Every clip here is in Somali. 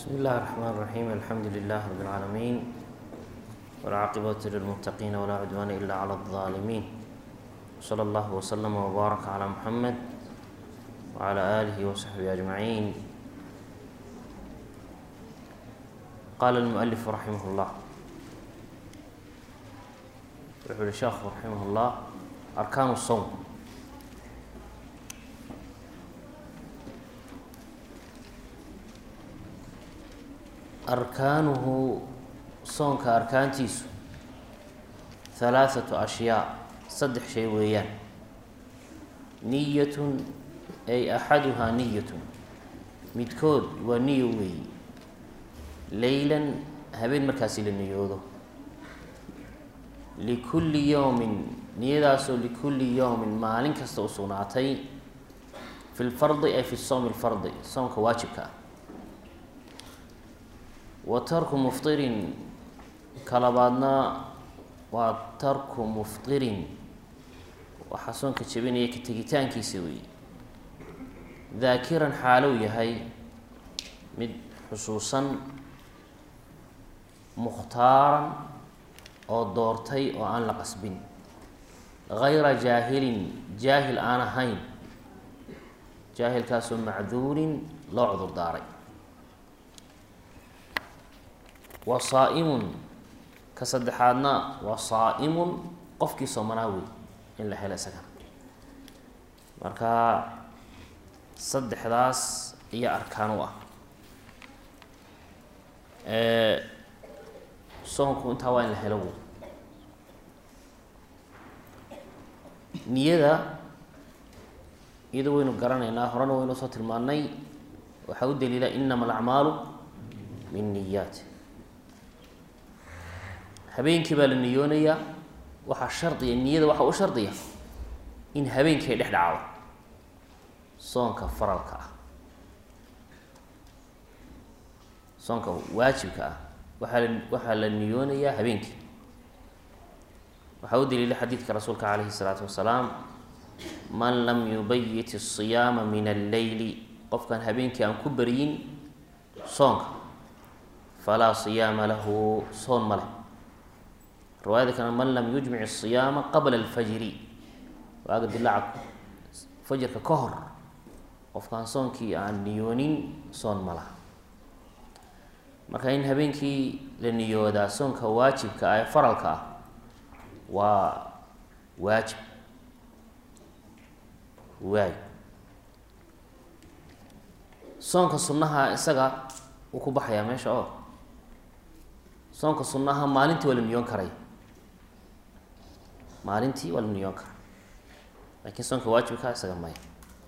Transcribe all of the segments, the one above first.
بسم الله الرحمن الرحيم الحمد لله رب العالمين والعاقبة للمتقين ولا عدوان إلا على الظالمين وصلى الله وسلم وبارك على محمد وعلى آله وصحبه أجمعين قال المؤلف رحمه الله wuxuu yihi sheekhu raximah اllah arkaan الsowm arkaanuhu soonka arkaantiisu halaaثatu ashyaa saddex shay weeyaan niyatun ay axaduhaa niyatun midkood waa niyo weeyi leylan habeen markaasi la niyoodo likulli yowmin niyadaasoo likulli yowmin maalin kasta u sugnaatay fi lfardi ay fi sowmi lfardi soomka waajibka ah wa tarku muftirin kalabaadna waa tarku muftirin waxaa soonka jebinaya ka tegitaankiisa weeye daakiran xaalow yahay mid xusuusan mukhtaaran oo doortay oo aan la qasbin gayra jaahilin jaahil aan ahayn jaahilkaasoo macduurin loo cudur daaray wa saa-imun ka saddexaadna waa saa-imun qofkii soomanaa wey in la helo isaga marka saddexdaas iyo arkaan u ah soonku intaa waa in la helo wey niyada iyada waynu garanaynaa horena waynu soo tilmaanay waxaa u daliila inama alacmaalu min niyaat habeenkii baa la niyoonayaa waxaa shardiya niyada waxaa u shardiya in habeenkii ay dhex dhacdo soonka faralka ah soonka waajibka ah waaa la waxaa la niyoonayaa habeenkii waxaa u daliila xadiidka rasuulka calayhi الsalaatu wasalaam man lam yubayit الصiyaama min alleyli qofkaan habeenkii aan ku beryin soonka falaa صiyaama lahu soon ma leh riwaayada kale man lam yujmic الصiyaama qabla اlfajri waaga dilaaca fajrka ka hor qofkaan soonkii aan niyoonin soon ma laha marka in habeenkii la niyoodaa soonka waajibka ah ee faralka ah waa waajib waay soonka sunnaha isaga wuu ku baxayaa meesha oo soonka sunnaha maalintii waa la niyoon karay maalintii waa la niyoon karay laakiin soonka waajibka isaga maya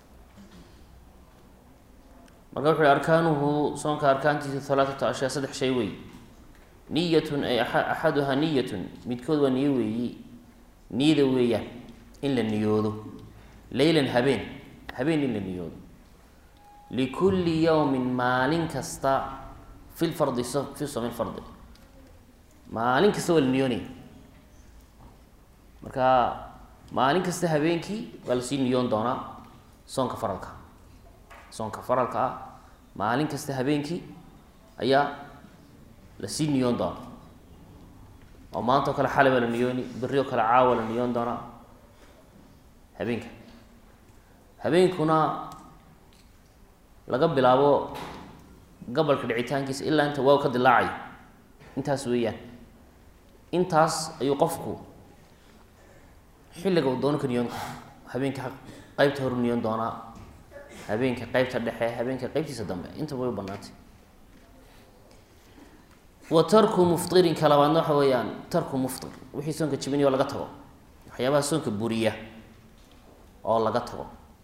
marka wuxu uhi arkaanuhu soonka arkaantiisu halaaثatu ashyaa saddex shay wey niyatun ay axaduhaa niyatun midkood waa niyo weeyi niyada weeyaan in la niyoodo leylan habeen habeen in la niyoodo likulli yowmin maalin kasta fi lfardi fi somi lfardi maalin kasta waa la niyoonaya marka maalin kasta habeenkii waa lasii niyoon doonaa soonka faralka soonka faralka ah maalin kasta habeenkii ayaa lasii niyoon doona oo maanta o kale xalay baa la niyooni berri oo kale caawa la niyoon doonaa habeenka habeenkuna laga bilaabo gabalka dhicitaankiisa ilaa inta waaw ka dilaacayo intaas weeyaan intaas ayuu qofku xilliga uu doono ka niyoon kara habeenka qeybta horu niyoon doonaa habeenka qeybta dhexe habeenka qeybtiisa dambe intaba way u banaantay wa tarku muftirinka labaadna waxa weeyaan tarku muftir wixii soonka jibinaya oo laga tago waxyaabaha soonka buriya oo laga tago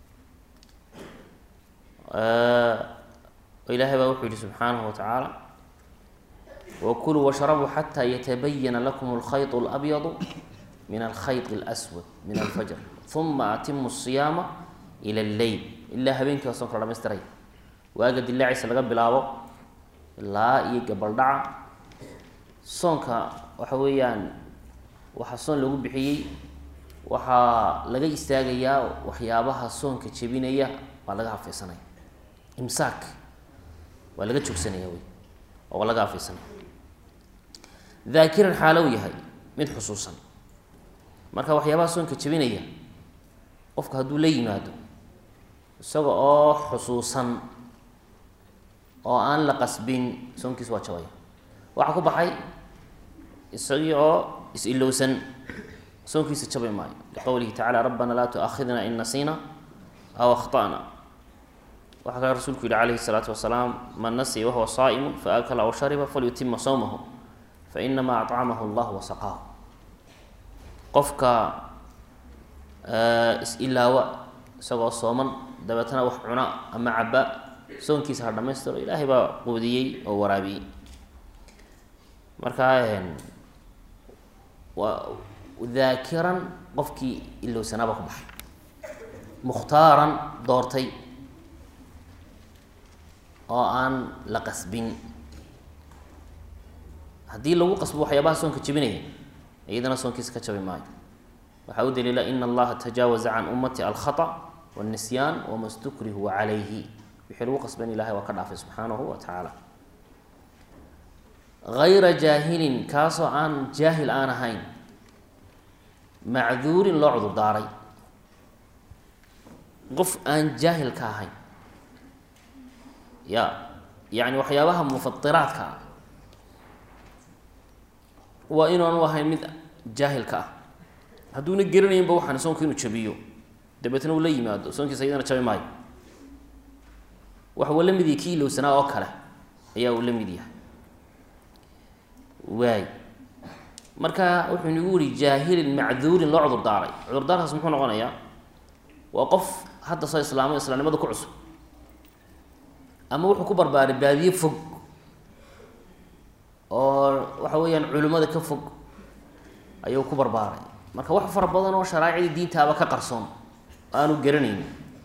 ilaahay baa wuxuu yihi subxaanahu watacaala wakuluu washrabuu xataa yatabayana lakum alkhayط اlabyadu min alkhayط اlأswad min alfajr uma atimu الصiyaama ilى اlleyl ilaa habeenkii waa soonka la dhamaystiray waaga dilaaciisa laga bilaabo ilaa iyo gabaldhaca soonka waxa weeyaan waxaa soon lagu bixiyey waxaa laga istaagayaa waxyaabaha soonka jebinaya waa laga hafeysanaya imsaak waa laga joogsanaya wey oo laga afaysanay daakiran xaalow yahay mid xusuusan marka waxyaabaha soonka jebinaya qofka hadduu la yimaado isaga oo xusuusan oo aan la qasbin soonkiisa waa jabaya waxaa ku baxay isagii oo is-ilowsan soonkiisa jabi maayo liqowlihi tacala rabbana laa tu'aakhidna in nasiina aw akhta'na waxaa kale rasuulku yihi calayhi الsalaatu wasalaam man nasiya wahuwa saa'imu faakala aw shariba falyutima sawmahu fainamaa acamahu allah wasaqaahu qofka is-ilaawa isagoo sooman dabeetana wax cuna ama caba soonkiisa ha dhamaystiro ilaahay baa quudiyey oo waraabiyey marka waa daakiran qofkii ilowsanaaba ku baxay mukhtaaran doortay oo aan la qasbin haddii lagu qasbo waxyaabaha soonka jebinaya iyadana soonkiisa ka jabi maayo waxaa u daliila ina allaha tajaawaza can ummati alkhata wاlnisyaan wama stukrihu calayhi wixii lagu qasban ilahay waa ka dhaafay subxaanahu wa tacaala hayra jaahilin kaasoo aan jaahil aan ahayn macduurin loo cudur daaray qof aan jaahil ka ahayn ya yacni waxyaabaha mufatiraadka ah waa inaanu ahayn mid jaahilka ah hadduuna geranaynba waxaan soonku inuu jabiyo dabeetna uu la yimaado soonkiisa iyadana jabi maayo waxa uu la mid yahay kii ilowsanaa oo kale ayaa uu la mid yahay waay marka wuxuu nagu yihi jaahilin macduurin loo cudur daaray cudurdaarkaas muxuu noqonayaa waa qof hadda soo islaamay islaamnimada ku cusub ama wuxuu ku barbaaray baadiye fog oo waxa weeyaan culimmada ka fog ayuu ku barbaaray marka wax fara badan oo sharaacida diintaaba ka qarsoon aanu garanayn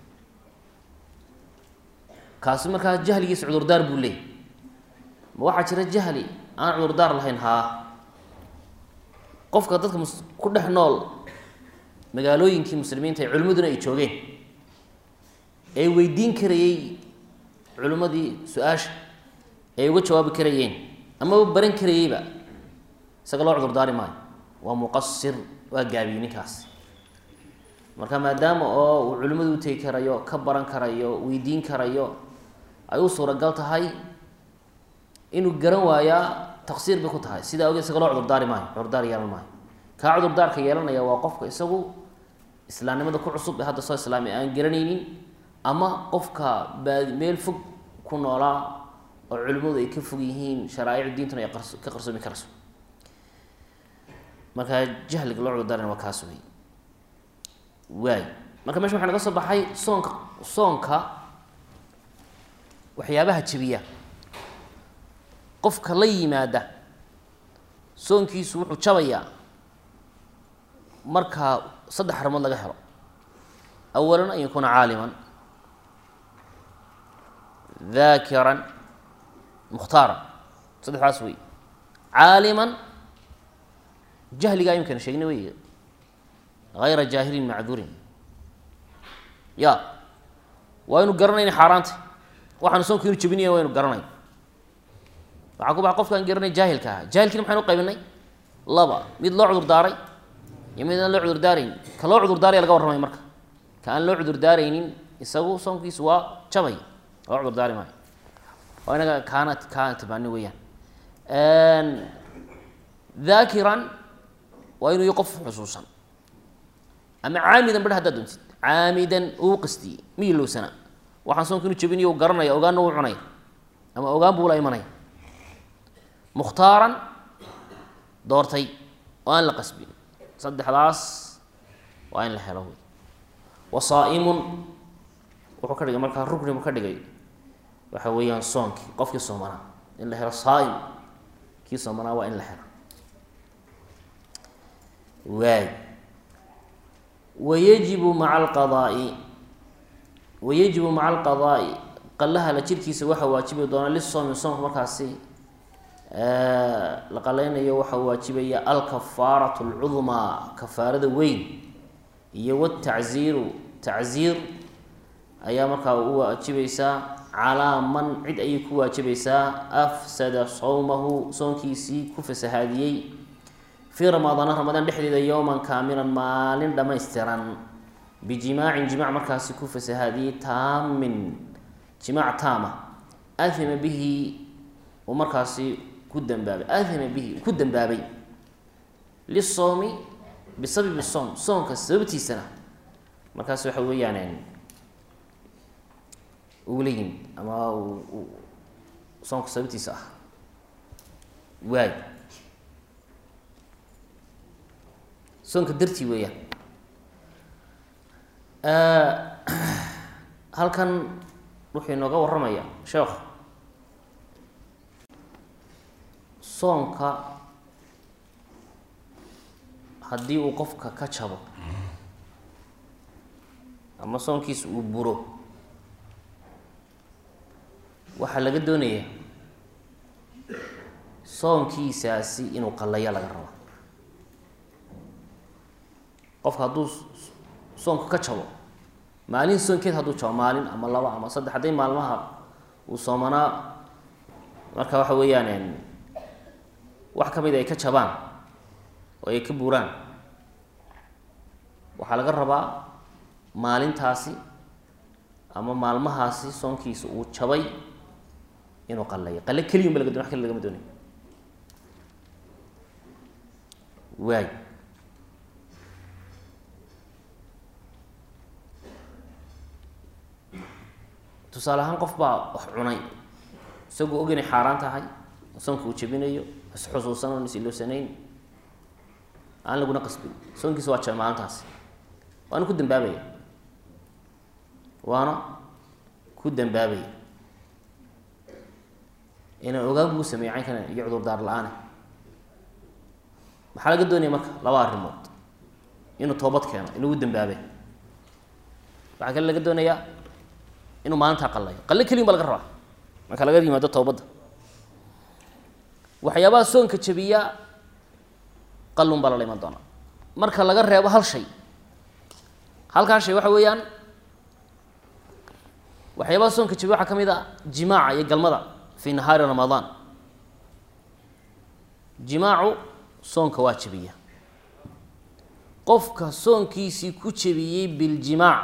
kaasi markaa jahligiisa cudurdaar buu leeyay ma waxaa jira jahli aan cudurdaar lahayn haa qofka dadka mus ku dhex nool magaalooyinkii muslimiinta ee culimmaduna ay joogeen ee weydiin karayey culimmadii su-aasha ay uga jawaabi karayeen amaba baran karayeyba isaga loo cudurdaari maayo waa muqasir waa gaabiyey ninkaas marka maadaama oo uu culimmadu utegi karayo ka baran karayo weydiin karayo ay u suuragal tahay inuu garan waayaa taqsiir bay ku tahay sidaa ogeed isaga loo cudurdaari maayo cudurdaar yeelan maayo kaa cudurdaarka yeelanaya waa qofka isagu islaamnimada ku cusub ee hadda soo islaamay aan garanaynin ama qofka baadi meel fog ku noolaa oo culimmadu ay ka fog yihiin sharaa'ic diintuna ay qars ka qarsoomi karayso marka jahliga loo cudurdaarana waa kaas wey waay marka mesha waxaa naga soo baxay soonka soonka waxyaabaha jebiya qofka la yimaada soonkiisu wuxuu jabayaa marka saddex arrimood laga helo awalan an yakuuna caaliman daakiran mukhtaaran saddexdaas wey caaliman jahligaa imkana sheegna wey hayra jaahilin macduurin ya waa inu garanayna xaaraanta waxaanu soonku inu jebinaya waa inu garanay waxaa ku baxa qofkaan garanay jaahilka ahaa jaahilkiina maxaynu qaybinay laba mid loo cudur daaray iyo mid aan loo cudur daarayn ka loo cudur daaraya laga warramay marka ka aan loo cudur daaraynin isagu soonkiisu waa jabay loo cudur daari maayo waa inaga kaana kaana tilmaani weeyaan daakiran waa inuu y qof xusuusan ama caamidan bar haddaad doontid caamidan uu qastiyey miyii lowsana waxaan soonku inu jebinayo u garanaya ogaanna uu cunaya ama ogaan buu la imanaya mukhtaaran doortay oo aan la qasbin saddexdaas waa in la helo wey wa saa'imun wuxuu ka dhigay markaa rukni buu ka dhigay waxa weeyaan soonkii qofkii soomanaa in la helo saa'im kii soomanaa waa in la helo waay wayajibu maca alqadaa'i wayajibu maca alqadaa'i qallaha la jirkiisa waxaa waajibi doona lisoomi soomka markaasi la qalaynayo waxaa waajibaya alkafaaratu alcudmaa kafaarada weyn iyo watacziiru tacziir ayaa markaa u waajibaysaa calaa man cid ayay ku waajibaysaa afsada sawmahu soonkiisii ku fasahaadiyey fii ramadaana ramadaan dhexdeeda yowman kaamilan maalin dhammaystiran bijimaacin jimaac markaasi ku fasahaadiyey taamin jimaac taama ahima bihi uu markaasi ku dambaabay ahima bihi ku dambaabay lisowmi bisababi soom soonka sababtiisana markaas waxa weeyaan ugula yimid ama soonka sababtiisa ah waay soonka dartii weeyaan halkan wuxuu inooga warramaya sheekhu soonka haddii uu qofka ka jabo ama soonkiisa uu buro waxaa laga doonayaa soonkiisaasi inuu qallayo laga rabo qofka hadduu soonka ka jabo maalin soonkeed hadduu jabo maalin ama laba ama saddex hadday maalmaha uu soomanaa marka waxa weeyaan wax ka mid ay ka jabaan oo ay ka buuraan waxaa laga rabaa maalintaasi ama maalmahaasi soonkiisa uu jabay inuu qalayo qale keliyun ba laga don wax kale lagama doonay waay tusaale ahaan qof baa wax cunay isagoo og inay xaaraan tahay soonka uu jabinayo isxusuusan oon isiloosanayn aan laguna qasbin soonkiisa waa jaba maalintaasi waana ku dambaabaya waana ku dambaabaya inaan ogaan buu sameeyey caynkana iyo cudurdaar la-aane maxaa laga doonaya marka laba arrimood inuu toobad keeno inugu dambaabe waxaa kale laga doonayaa inuu maalintaa qallayo qalle keliyin ba laga rabaa marka laga yimaado toobadda waxyaabaha soonka jabiya qallun baa lala iman doonaa marka laga reebo hal shay halkaa shay waxa weeyaan waxyaabaha soonka jabiya waxaa ka mid a jimaaca iyo galmada fi nahaari ramadaan jimaacu soonka waa jabiya qofka soonkiisii ku jabiyey biljimaac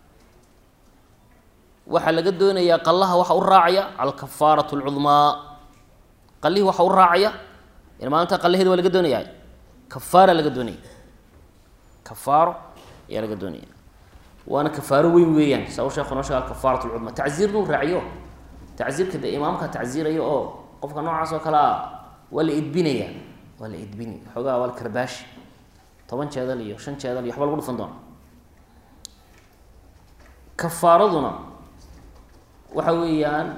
waxaa laga doonayaa qallaha waxa u raacaya alkafaaratu alcudmaa qallihii waxa u raacaya in maalinta qallaheeda waa laga doonayaa kafaara laga doonaya kafaaro ayaa laga doonaya waana kafaaro weyn weeyaan saa u sheekhu noo sheega alkafaarat alcudmaa tacziir buu raaciyo tacziirka dee imaamka tacziirayo oo qofka noocaas oo kale a waa la idbinaya waa la idbini xoogaa waa la karbaashi toban jeedal iyo shan jeedal iyo waxba lagu dhufan doona kafaaraduna waxa weeyaan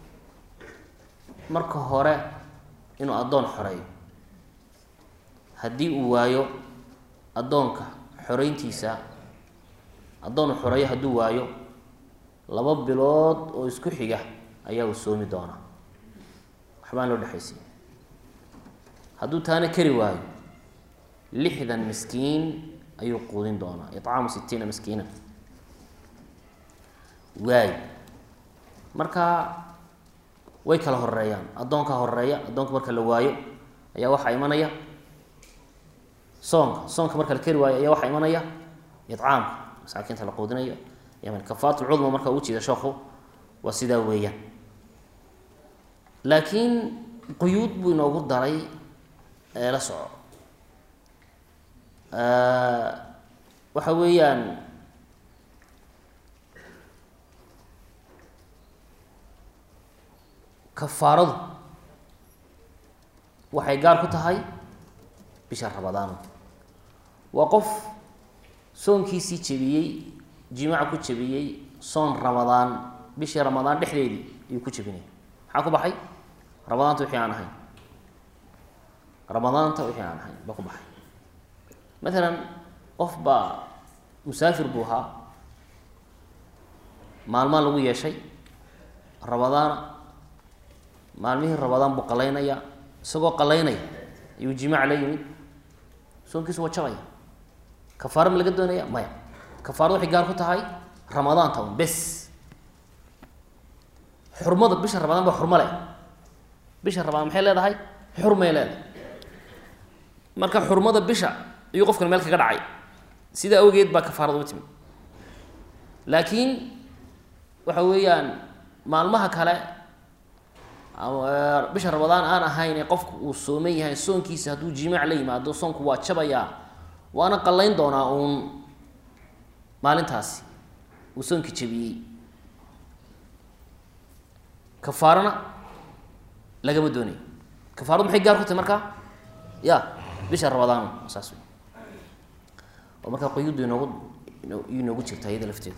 marka hore inuu addoon xoreeyo haddii uu waayo addoonka xoreyntiisa addoon uu xoreeyo hadduu waayo laba bilood oo isku xiga ayaa uu soomi doonaa waxbaan loo dhexaysiya hadduu taana kari waayo lixdan miskiin ayuu quudin doonaa icaamu sitiina miskiina waay marka way kala horeeyaan addoonka horeeya addoonka marka la waayo ayaa waxaa imanaya soonka soonka marka la kari waayo ayaa waxaa imanaya icaamka masaakiinta la quudinayo kafaat lcudma marka ugu jeeda sheekhu waa sidaa weeyaan laakiin quyuud buu inoogu daray ee la soco waxa weeyaan kafaaradu waxay gaar ku tahay bisha rabadaan waa qof soonkiisii jebiyey jimaaca ku jebiyey soon ramadaan bishii ramadaan dhexdeedii ayuu ku jebinaya maxaa ku baxay ramadaanta wixii aan ahayn ramadaanta wixii aan ahayn baa ku baxay maalan qof baa musaafir buu ahaa maalmaan lagu yeeshay ramadaana maalmihii ramadaan buu qalaynaya isagoo qalaynaya ayuu jimaac la yimid soonkiisu waa jabaya kafaaro ma laga doonaya maya kafaarada waxay gaar ku tahay ramadaanta un bes xurmada bisha rabadaan baa xurmo leh bisha rabadaan maxay leedahay xurmay leedahay marka xurmada bisha ayuu qofkan meel kaga dhacay sidaa awgeed baa kafaarada u timi laakiin waxa weeyaan maalmaha kale bisha rabadaan aan ahayn ee qofku uu sooman yahay soonkiisa hadduu jimaac la yimaado soonku waa jabayaa waana qallayn doonaa uun maalintaasi uu soonki jabiyey kafaarana lagama doonayo kafaaradu maxay gaar ku tahay markaa ya bisha rabadaan saas wey oo markaa quyuuddu inoogu yu inoogu jirta iyada lafteeda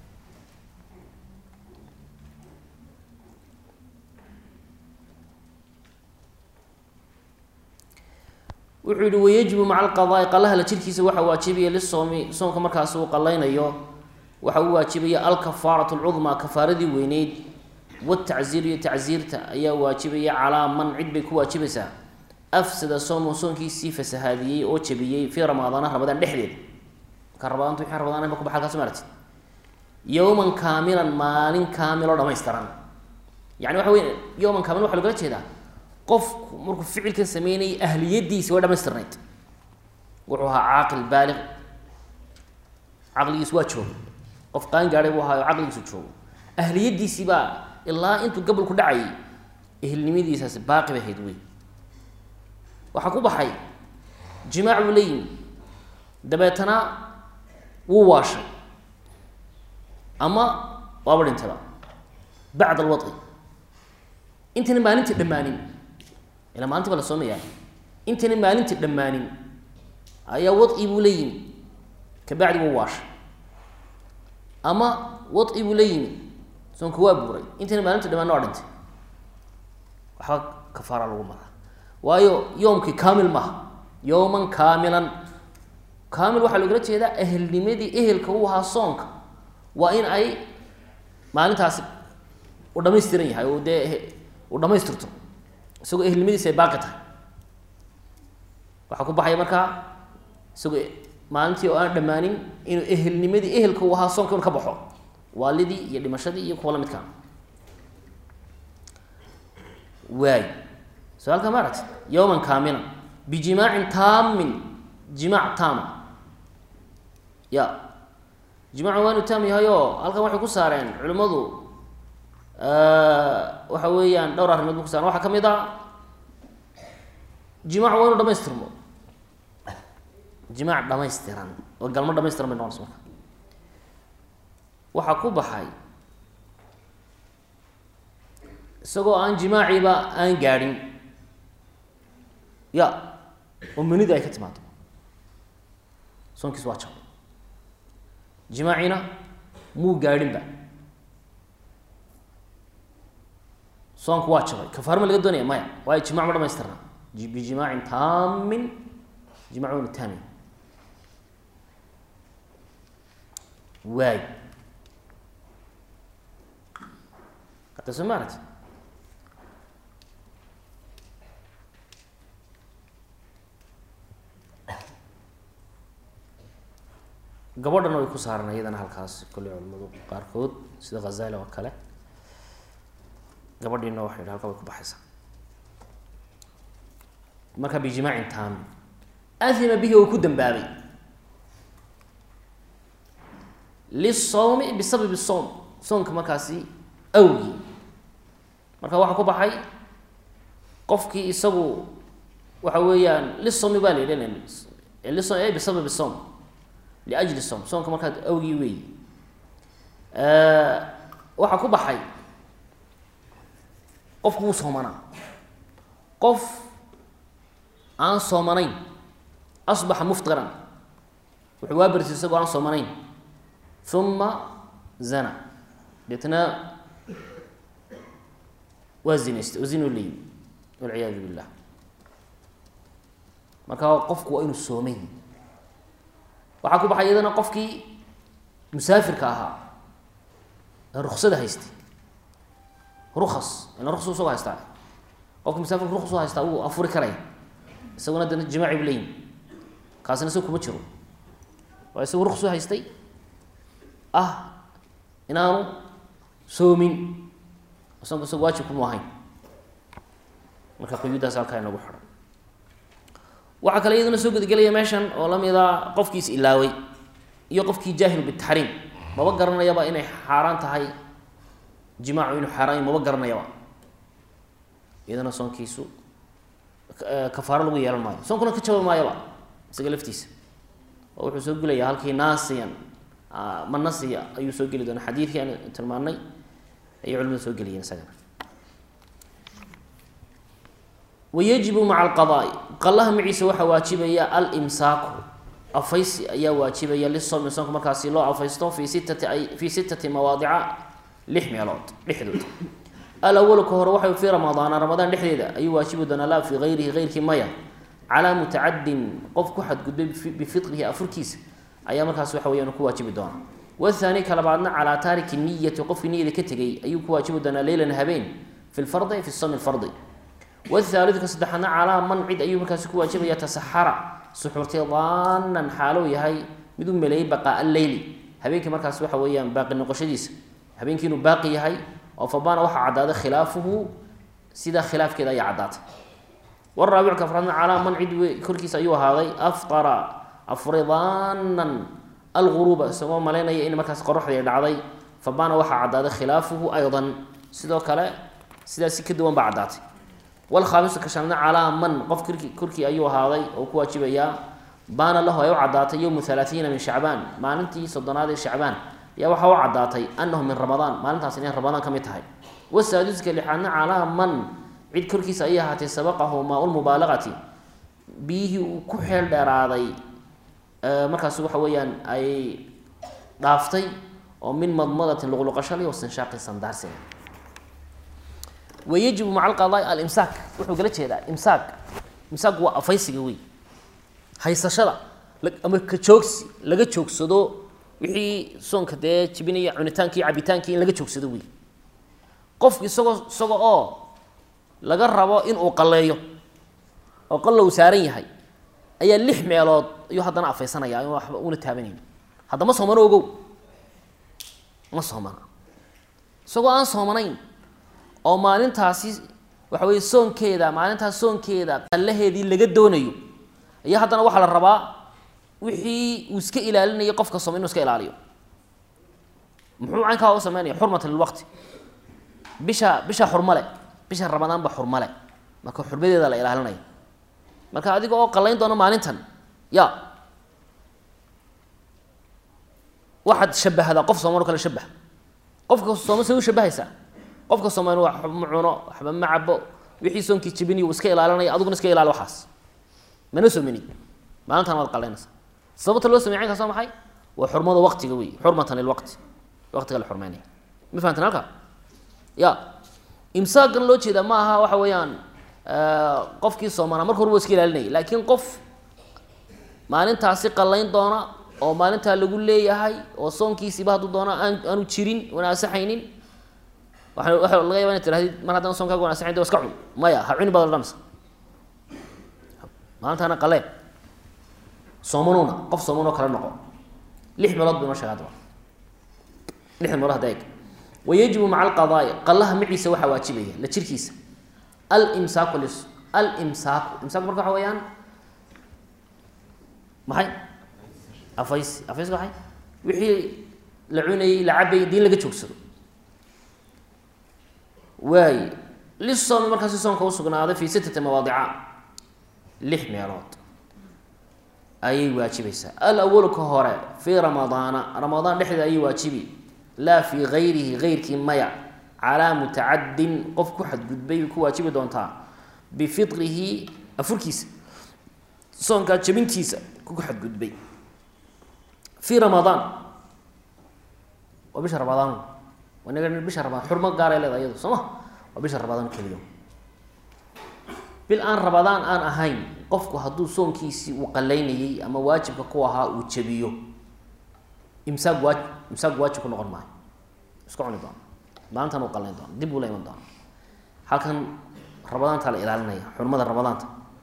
wuxuu yihi wayajibu maca alqadaai qalaha la jirkiisa waxaa waajibaya lisoomi soomka markaas uu qalaynayo waxa uu waajibaya alkafaaratu lcudmaa kafaaradii weyneyd watacziir iyo tacziirta ayaa waajibaya calaa man cid bay ku waajibaysaa afsada soomu soonkiisii fasahaadiyey oo jabiyey fii ramadaana ramadaan dhexdeeda marka ramadaantu wixii ramadaan ba kubaxa halkaas maarati yowman kaamilan maalin kaamil oo dhamaystiran yani waxa wey yowman kaamil waxa logala jeedaa qofku markuu ficilkan sameynayay ahliyadiisi way dhamaystirnayd wuxuu ahaa caaqil baaliq caqligiisu waa joogo qof qaan gaadhay buu ahaayo caqligiisu joogo ahliyadiisii baa ilaa intuu gabalku dhacayay ehelnimadiisaasi baaqi bay ahayd wey waxaa ku baxay jimaac buu la yimi dabeetana wuu waashay ama waaba dhintaba bacd alwai intayna maalintii dhammaanin ilaa maalintii baa la soomayaa intayna maalintii dhammaanin ayaa wai buu la yimi kabacdi wuu waashay ama wai buu la yimi soonka waa buuray intayna maalintii dhammaanin waa dhintay waxba kafaara lagu maraa waayo yoomkii kaamil maaha yowman kaamilan kaamil waxaa loogala jeedaa ehelnimadii ehelka u ahaa soonka waa in ay maalintaasi u dhamaystiran yahay oo dee uu dhamaystirto isagoo ehelnimadiisi ay baaqi tahay waxaa ku baxaya markaa isagoo maalintii oo aan dhammaanin inuu ehelnimadii ehelka u ahaa soonka inu ka baxo waalidii iyo dhimashadii iyo kuwa la midkaa waay su-aalka ma aragti yowman kaamilan bijimaacin taamin jimaac taama ya jimaacu waa inu taam yahay oo halkan waxay ku saareen culimmadu waxa weeyaan dhowr arrimood bu ku saaren waxaa ka mid a jimaac waa inu dhamaystirmo jimaac dhamaystiran oo galmo dhamaystiran bay noqonaysa marka waxaa ku baxay isagoo aan jimaaciiba aan gaadhin ya oo manida ay ka timaado soonkiis waa jabay jimaacina muu gaadhinba soonku waa jabay kafaar ma laga doonaya maya waayo jimac ma dhamaystirna bijimaacin taamin jimac waynu taami waay hadda soo ma aragti gabadhana way ku saaran iyadana halkaas kolley culimadu qaarkood sida khazali oo kale gabadhiina waxay yidhi halka way ku baxaysaa marka bijimaacin taami ahima bihi oo ku dambaabay lisawmi bisababi sowm soonka markaasi awgii marka waxaa ku baxay qofkii isagu waxa weeyaan lisawmi baa la yidhi lisom bisababi sowm liajli som soonka markaa awgii weeyi waxaa ku baxay qofku wuu soomanaa qof aan soomanayn asbaxa muftiran wuxuu waa bersi isagoo aan soomanayn uma zana deetna waa zinaystay oo zino leeyi walciyaadu billah marka qofku waa inuu soomay waxaa ku baxay iyadana qofkii musaafirka ahaa ee ruksada haystay rukas ila ruks isagoo haystaa qofki musaafirka ruks u haystaa wuu afuri karaya isaguna dana jimaaci bu leeyihi kaasina isaga kuma jiro waa isagu ruks u haystay ah inaanu soomin soonka isaga waajib kuma ahayn marka quyuuddaas halkaa inagu xidhan waxaa kale iyaduna soo gudagelaya meeshan oo lamida qofkiis ilaaway iyo qofkii jaahil bitaxriim maba garanayaba inay xaaraan tahay jimaacu inuu xaaraan maba garanayaba iyadana soonkiisu kafaaro lagu yeelan maayo soonkuna ka jaba maayaba isaga laftiisa oo wuxuu soo gelayaa halkii naasiyan ma nasiya ayuu soo geli doona xadiidkii aan tilmaanay ayay culimadu soo geliyeen isagana wayajibu maca alqadaai qallaha maciisa waxaa waajibaya alimsaaku afaysi ayaa waajibaya lisoomi soonka markaasi loo afaysto fi sittati ay fi sittati mawaadica lix meelood dhexdood alawalu ka hore waxay fii ramadaana ramadaan dhexdeeda ayuu waajibi doonaa laa fii hayrihi heyrkii maya calaa mutacadin qof ku xadgudbay bifitrihi afurkiisa ayaa markaas waxa weyaan ku waajibi doonaa wathaani ka labaadna calaa taariki niyati qofkii niyada ka tegay ayuu ku waajibi doonaa leylan habeen fi lfardi fi somi lfardi wthaalidu ka saddexaadna calaa man cid ayuu markaasi ku waajibaya tasaxara suxuurtay daanan xaalow yahay mid u meleeyay baqaa alleyli habeenkii markaas waxa weeyaan baaqi noqoshadiisa habeenkii inuu baaqi yahay oo fabaana waxaa caddaaday khilaafuhu sidaa khilaafkeeda ayaa caddaatay waraabicu ka afraadna calaa man cid korkiisa ayuu ahaaday afqara afuray daanan alguruuba isagoo malaynaya in markaas qoraxdii dhacday fabaana waxaa caddaaday khilaafuhu aydan sidoo kale sidaasi ka duwan baa caddaatay wlkhaamisu ka shanaadna calaa man qof korki korkii ayuu ahaaday oo ku waajibayaa baana lahu ay u caddaatay yowmu halaaiina min shacbaan maalintii soddonaad ee shacbaan ayaa waxaa u caddaatay anahu min ramadaan maalintaas inay ramadaan ka mid tahay wasaadiska lixaadna calaa man cid korkiisa ayay ahaatay sabaqahu maa-ulmubaalaqati biyihii uu ku xeel dheeraaday markaas waxa weeyaan ay dhaaftay oo min madmadatin luqluqashali wastinshaaqi sandaarsiga wayajibu maca alqadaai alimsaak wuxuu kala jeedaa imsaak imsaak waa afaysiga wey haysashada ama ka joogsi laga joogsado wixii soonka dee jibinaya cunitaankii cabitaankii in laga joogsado wey qofku isagoo isaga oo laga rabo inuu qaleeyo oo qalla uu saaran yahay ayaa lix meelood ayuu haddana afaysanaya in waxba una taabanayn hadda ma soomano ogow ma soomana isagoo aan soomanayn oo maalintaasi waxa weye soonkeeda maalintaas soonkeeda qallaheedii laga doonayo ayaa haddana waxaa la rabaa wixii uu iska ilaalinayay qofka sooma inu iska ilaaliyo muxuu caynkaa u sameynaya xurmatan lilwaqti bisha bisha xurmale bisha ramadaanba xurmale marka xurmadeeda la ilaalinaya marka adiga oo qallayn doona maalintan ya waxaad shabahdaa qof sooman o kale shabah qofka sooma say u shabahaysaa qofka soomaali waxba ma cuno waxba ma cabo wixii soonkii jibiniy uu iska ilaalinaya adiguna iska ilaali waxaas mana soominid maalintan waad qalaynaysaa sababta loo samey caynkaas waa maxay waa xurmada waqtiga wey xurmatan lilwaqti waqtiga la xurmeynaya ma fahamtan halka ya imsaakan loo jeeda ma aha waxa weeyaan qofkii soomaana marka hore waa iska ilaalinaya laakiin qof maalintaasi qallayn doona oo maalintaa lagu leeyahay oo soonkiisiiba hadduu doona aan aanu jirin wana asaxaynin waa waa laga yaba ina tirahdid mar haddana sonkaaga wanagsan de iska cun maya ha cuni baad odhanaysa maalintaana qaleen soomanuuna qof soomanoo kale noqo lix meelood bay noo sheega adaba lix meelood hadda eeg wayajibu maca alqadaai qallaha maciisa waxaa waajibaya la jirkiisa alimsaaku lis alimsaaku imsaaku marka waxa weeyaan maxay afays afays maxay wixii la cunayey la cabayay dii in laga joogsado waay lisoomi markaasi soonka usugnaaday fi sittati mawaadica lix meelood ayay waajibaysaa alawalu ka hore fii ramadaana ramadaan dhexdeeda ayay waajibi laa fii gayrihi gayrkii maya calaa mutacadin qof ku xadgudbay bay ku waajibi doontaa bifitrihi afurkiisa soonkaa jabintiisa ku xadgudbay fii ramadaan waa bisha ramadaan inaga bisha ramadaan xurmo gaaray leeda iyadu soo ma waa bisha ramadaan keliya bil aan rabadaan aan ahayn qofku hadduu soonkiisii uu qalaynayey ama waajibka ku ahaa uu jabiyo imsaaq waa imsaaq waajib ku noqon maayo iska cuni doona maalintan uu qalayn doona dib uu la iman doona halkan rabadaanta la ilaalinaya xurmada ramadaanta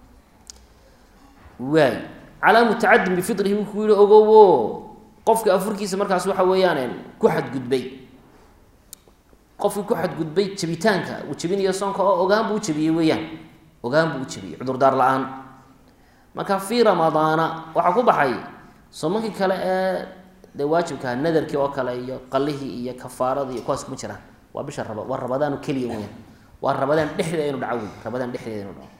waay calaa mutacadin bifitrihi wuu ku yihi ogowo qofka afurkiisa markaas waxa weeyaan ku xadgudbay qofkii ku xadgudbay jabitaanka uu jabinayo soonka oo ogaan buu u jabiyey weeyaan ogaan buu u jabiyey cudurdaar la-aan marka fii ramadaana waxaa ku baxay soomankii kale ee dee waajibkaha nadarkii oo kale iyo qalihii iyo kafaaradii iyo kuwaas kuma jiraan waa bisha raba waa rabadaanu keliya weyaan waa rabadaan dhexdeeda inu dhaco wey rabadaan dhexdeeda inu dhaco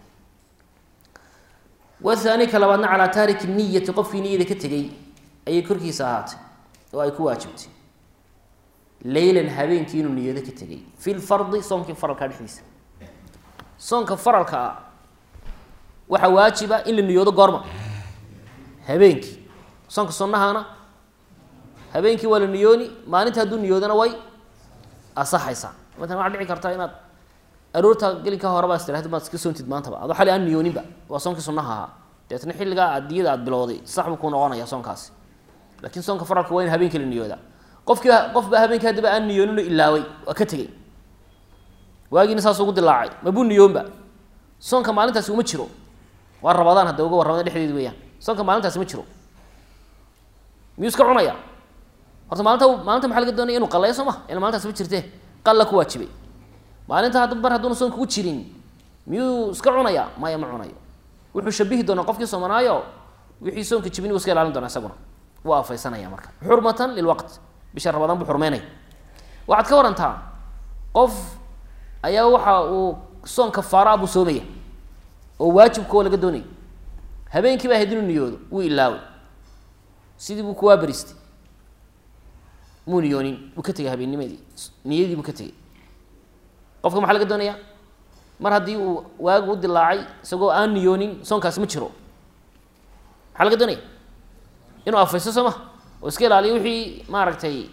wathani ka labaadna calaa taariki niyati qofkii niyada ka tegey ayay korkiisa ahaatay oo ay ku waajibtay leylan habeenkii inuu niyado ka tegey fi lfardi soonkii faralkaa dhexdiisa soonka faralka ah waxaa waajiba in la niyoodo goorma habeenkii soonka sunnahana habeenkii waa la niyooni maalinta hadduu niyoodana way asaxaysaa matalan waxaa dhici karta inaad aroorta gelinka horeba is tirahdi maad iska soontid maantaba adoo xali aan niyooninba waa soonkii sunnaha ahaa deetna xilligaa aad diyada aad bilowday sax buu kuu noqonaya soonkaasi laakiin soonka faralka waa in habeenkii la niyoodaa qofkii qofba habeenkii haddaba aan niyoonin oo ilaaway waa ka tegey waagiina saas ugu dilaacay mabuu niyoonba soonka maalintaasi uma jiro waa rabadaan hadda uga warramada dhexdeedi weeyaan soonka maalintaasi ma jiro miyuu iska cunaya horta maalinta maalinta maxaa laga doonaya inuu qaleeyo soo ma ila maalintaasi ma jirte qalla ku waajibay maalinta hadda mar hadduuna soonka ku jirin miyuu iska cunaya maya ma cunayo wuxuu shabihi doonaa qofkii soomanaayo wixii soonka jibin wuu iska ilaalin doonaa isaguna wuu afaysanaya marka xurmatan lilwaqt bisha rabadaan buu xurmeynaya waxaad ka warantaa qof ayaa waxa uu soon kafaara buu soomaya oo waajibkoo laga doonaya habeenkii baa ahayd inuu niyoodo wuu ilaaway sidii buu kuwaa baristay muu niyoonin buu ka tegay habeennimadii niyadii buu ka tegey qofka maxaa laga doonayaa mar haddii uu waagu u dilaacay isagoo aan niyoonin soonkaasi ma jiro maxaa laga doonaya inuu afaysto soo ma oo iska ilaaliyo wixii maaragtay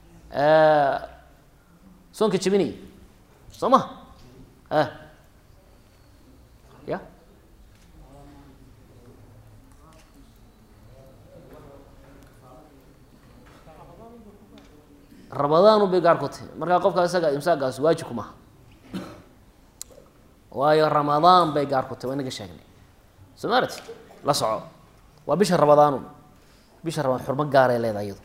soonka jabinaya soo ma a ya rabadaanu bay gaar ku tahay markaa qofkaa isaga imsaagaas waajibku maha waayo ramadaan bay gaar ku tahay waa inaga sheegnay soo maarati la soco waa bisha ramadaanu bisha ramadaan xurmo gaaray leedahay iyadu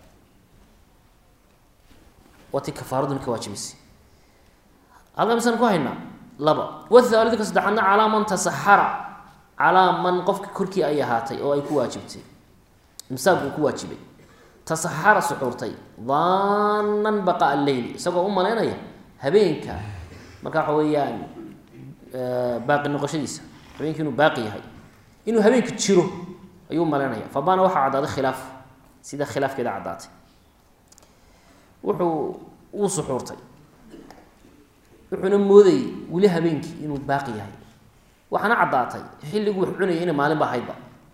waa tii kafaaraduna ka waajibaysay halkaa misaan ku haynaa laba wathaalidka saddexaadna calaa man tasaxara calaa man qofka korkii ay ahaatay oo ay ku waajibtay imsaaq uu ku waajibay tasaxara suxuurtay daanan baqaa alleyli isagoo u malaynaya habeenka marka waxa weeyaan baaqi noqoshadiisa habeenka inuu baaqi yahay inuu habeenka jiro ayuu umalaynaya fabaana waxaa caddaaday khilaaf sida khilaafkeeda caddaatay wuxuu uu suxuurtay wuxuuna moodayay weli habeenkii inuu baaqi yahay waxaana caddaatay xilliguu wax cunayay inay maalin ba ahaydba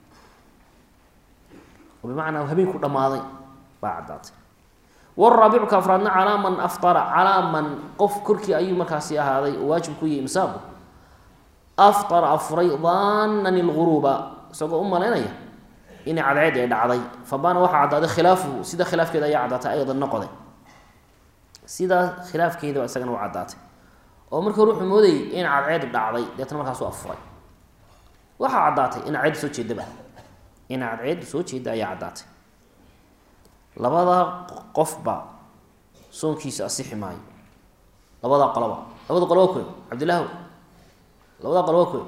oo bimacnaa habeenku dhammaaday baa caddaatay waraabicu ka afraadna calaa man aftara calaa man qof korkii ayuu markaasi ahaaday oo waajib ku yahay imsaaku aftara afuray daanan ilguruuba isagoo u malaynaya inay cadceed ay dhacday fabaana waxaa caddaaday khilaafuhu sida khilaafkeeda ayaa caddaatay aydan noqday sidaa khilaafkeedaba isagana u caddaatay oo markii hore wuxuu moodayay in cadceed dhacday deetna markaasu afuray waxaa caddaatay in cadceed soo jeedaba in cadceed soo jeeda ayaa caddaatay labadaa qofba soonkiisa asixi maayo labadaa qoloba labada qoloba koy cabdillaahu labadaa qoloba koy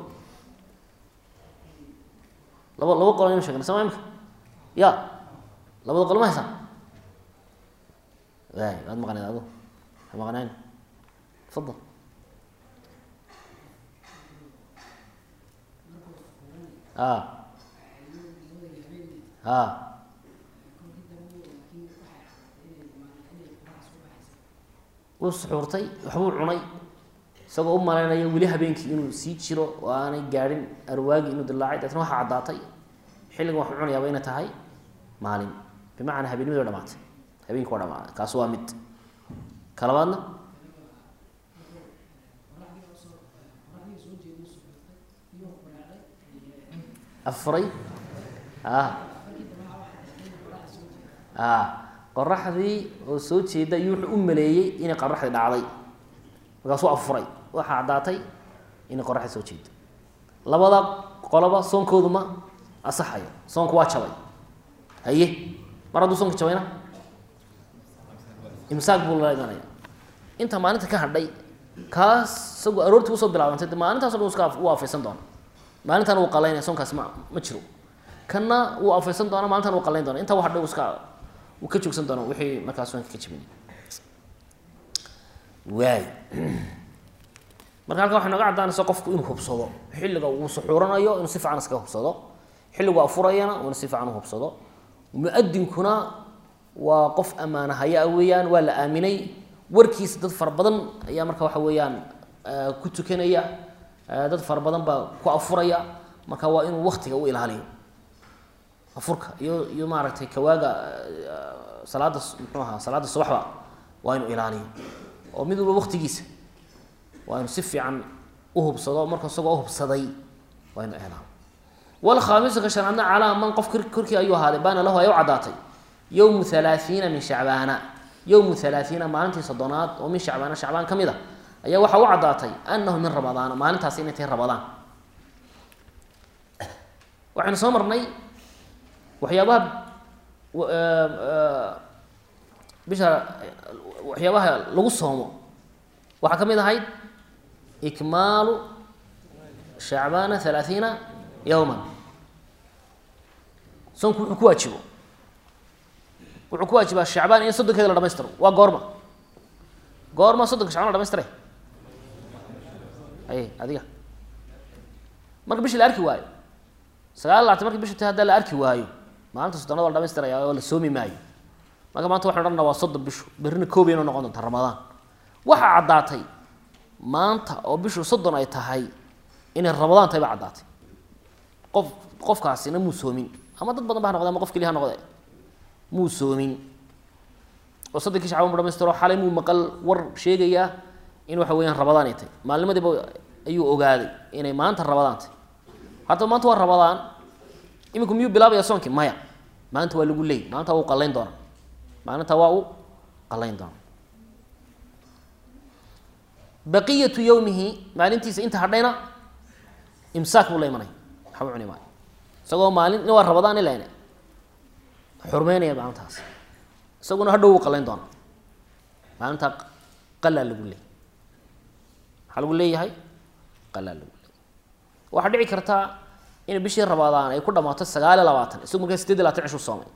laba laba qolo inu sheegna sama imka ya labada qolo ma haysaa waay waad maqnayd adu ha maqnayn tafadal a a wuu suxuurtay waxbuu cunay isagoo u malaynaya weli habeenkii inuu sii jiro oo aanay gaadhin arwaagii inuu dilaacay deetna waxaa caddaatay xilligan waxuu cunayaaba inay tahay maalin bimacnaa habeennimadi wa dhamaatay habeenki waa dhamaaday kaas waa mid ka labaadna afuray a a qoraxdii oo soo jeeda iyo wuxuu u maleeyey inay qoraxdii dhacday markaasuu afuray waxaa caddaatay inay qoraxdii soo jeedo labada qoloba soonkoodu ma asaxayo soonku waa jabay haye mar hadduu soonka jabayna imsaaq buu lala imanaya inta maalinta ka hadhay kaas isagu aroortii usoo bilaabantay de maalintaasoo dhan iska wuu afaysan doona maalintan wuu qalaynaya soonkaasi ma ma jiro kanna wuu afaysan doona maalintan wuu qalayn doona intaa wa hadhay iska wuu ka joogsan doona wixii markaa soonka ka jibinay waay marka halkan waxay nooga caddaanaysa qofku inuu hubsado xilliga uu suxuuranayo inuu si fiican iskaga hubsado xilligu afurayana inuu si fiican u hubsado mu-adinkuna waa qof ammaanahaya weeyaan waa la aaminay warkiisa dad fara badan ayaa marka waxa weeyaan ku tukanaya dad fara badan baa ku afuraya marka waa inuu waktiga u ilaaliyo afurka iyo iyo maaragtay kawaaga salaada muxuu ahaa salaada subaxba waa inuu ilaaliyo oo mid walba waktigiisa waa inuu si fiican u hubsado marka isagoo uhubsaday waa inuu ilaaliyo wlkhaamisu ka shanaadna calaa man qof korkii ayuu ahaaday baana lahu ay u caddaatay yowmu halaaiina min shacbaana yowmu halaaiina maalintii soddonaad oo min shacbaana shacbaan ka mid a ayaa waxaa u caddaatay anahu min ramadaana maalintaasi inay tahay ramadaan waxaynu soo marnay waxyaabaha bisha waxyaabaha lagu soomo waxaa ka mid ahayd ikmaalu shacbaana halaaiina yowman soonku wuxuu ku waajibo wuxuu ku waajibaa shacbaan in soddonkeeda la dhamaystiro waa goorma goorma soddonka shacbaan la dhamaystira ay adiga marka bishi la arki waayo sagaal labaatan marki bishi ta haddaa la arki waayo maalinta soddonada waa la dhamaystiraya oo la soomi maayo marka maanta waxan odhanna waa soddon bishu berrina koob inoo noqon doonta ramadaan waxaa caddaatay maanta oo bishu soddon ay tahay inay ramadaan tahay baa caddaatay qof qofkaasina muu soomin ama dad badan ba ha noqde ama qof keliya ha noqde muu soomin oo soddonkii shacban bu dhamaystiro xalay muu maqal war sheegayaa in waxa weeyaan rabadaan ay tahay maalnimadiiba ayuu ogaaday inay maanta rabadaan tahay haddaba maanta waa rabadaan iminku miyuu bilaabaya soonkii maya maalinta waa lagu leey maalinta waa u qalayn doonaa maalinta waa u qalayn doonaa baqiyatu yowmihi maalintiisa inta hadhayna imsaak buu la imanaya waxba cuni maayo isagoo maalin in waa rabadaan ilan xurmeynaya maalintaas isaguna hadhow wuu qalayn doonaa maalintaa qalaa lagu leeyay maxaa lagu leeyahay qalaa lagu leeyay waxaa dhici kartaa in bishii rabadaan ay ku dhamaato sagaal iyo labaatan isagu markaa sideed iyo labatan cishuu soomay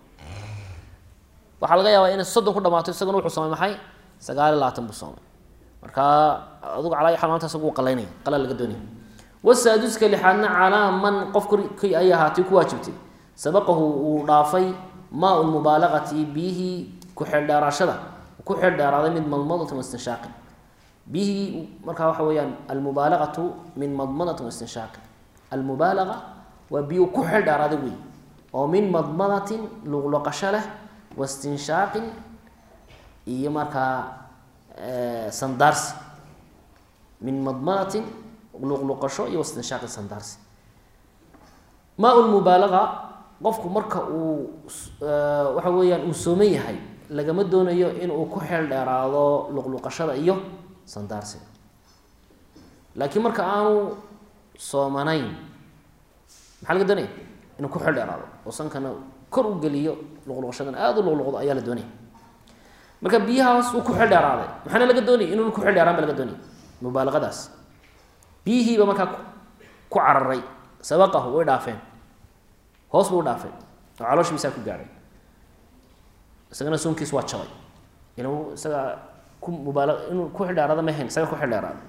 waxaa laga yaabaa inay soddon ku dhamaato isaguna wuxuu soomay maxay sagaal iyo labaatan buu soomay markaa adugu calaa xal maanta isagu wuu qalaynaya qalaa laga doonaya wasaaduska lixaadna calaa man qof korkii ay ahaatay ku waajibtay sabaqahu uu dhaafay maa lmubaalaqati biyihii ku-xeeldheeraashada ku xeeldheeraaday mid madmadati wastinshaaqin biyihii markaa waxa weeyaan almubaalaqatu min madmadatin wastinshaaqin almubaalaqa waa biyu ku xeeldheeraaday wey oo min madmadatin luqluqasho leh wastinshaaqin iyo markaa sandaarsi min madmadatin luqluqasho iyo wastinshaaqi sandaarsi maa lmubaalaqa qofku marka uu waxa weeyaan uu sooman yahay lagama doonayo inuu ku xeel dheeraado luqluqashada iyo sandaarsiga laakiin marka aanu soomanayn maxaa laga doonaya inuu ku xeel dheeraado oo sankana kor u geliyo luqluqashadan aada u luqluqdo ayaa la doonaya marka biyahaas uu ku xeel dheeraaday maxaana laga doonaya inuuna ku xeel dheeraan ba laga doonaya mubaalaqadaas biyihiiba markaa ku cararay sabaqahu way dhaafeen hoos buu u dhaafeen oo calooshiisaa ku gaadhay isagana soonkiis waa jabay ila isaga ku mubaala inuu ku xildheeraada ma hayn isaga ku xildheeraada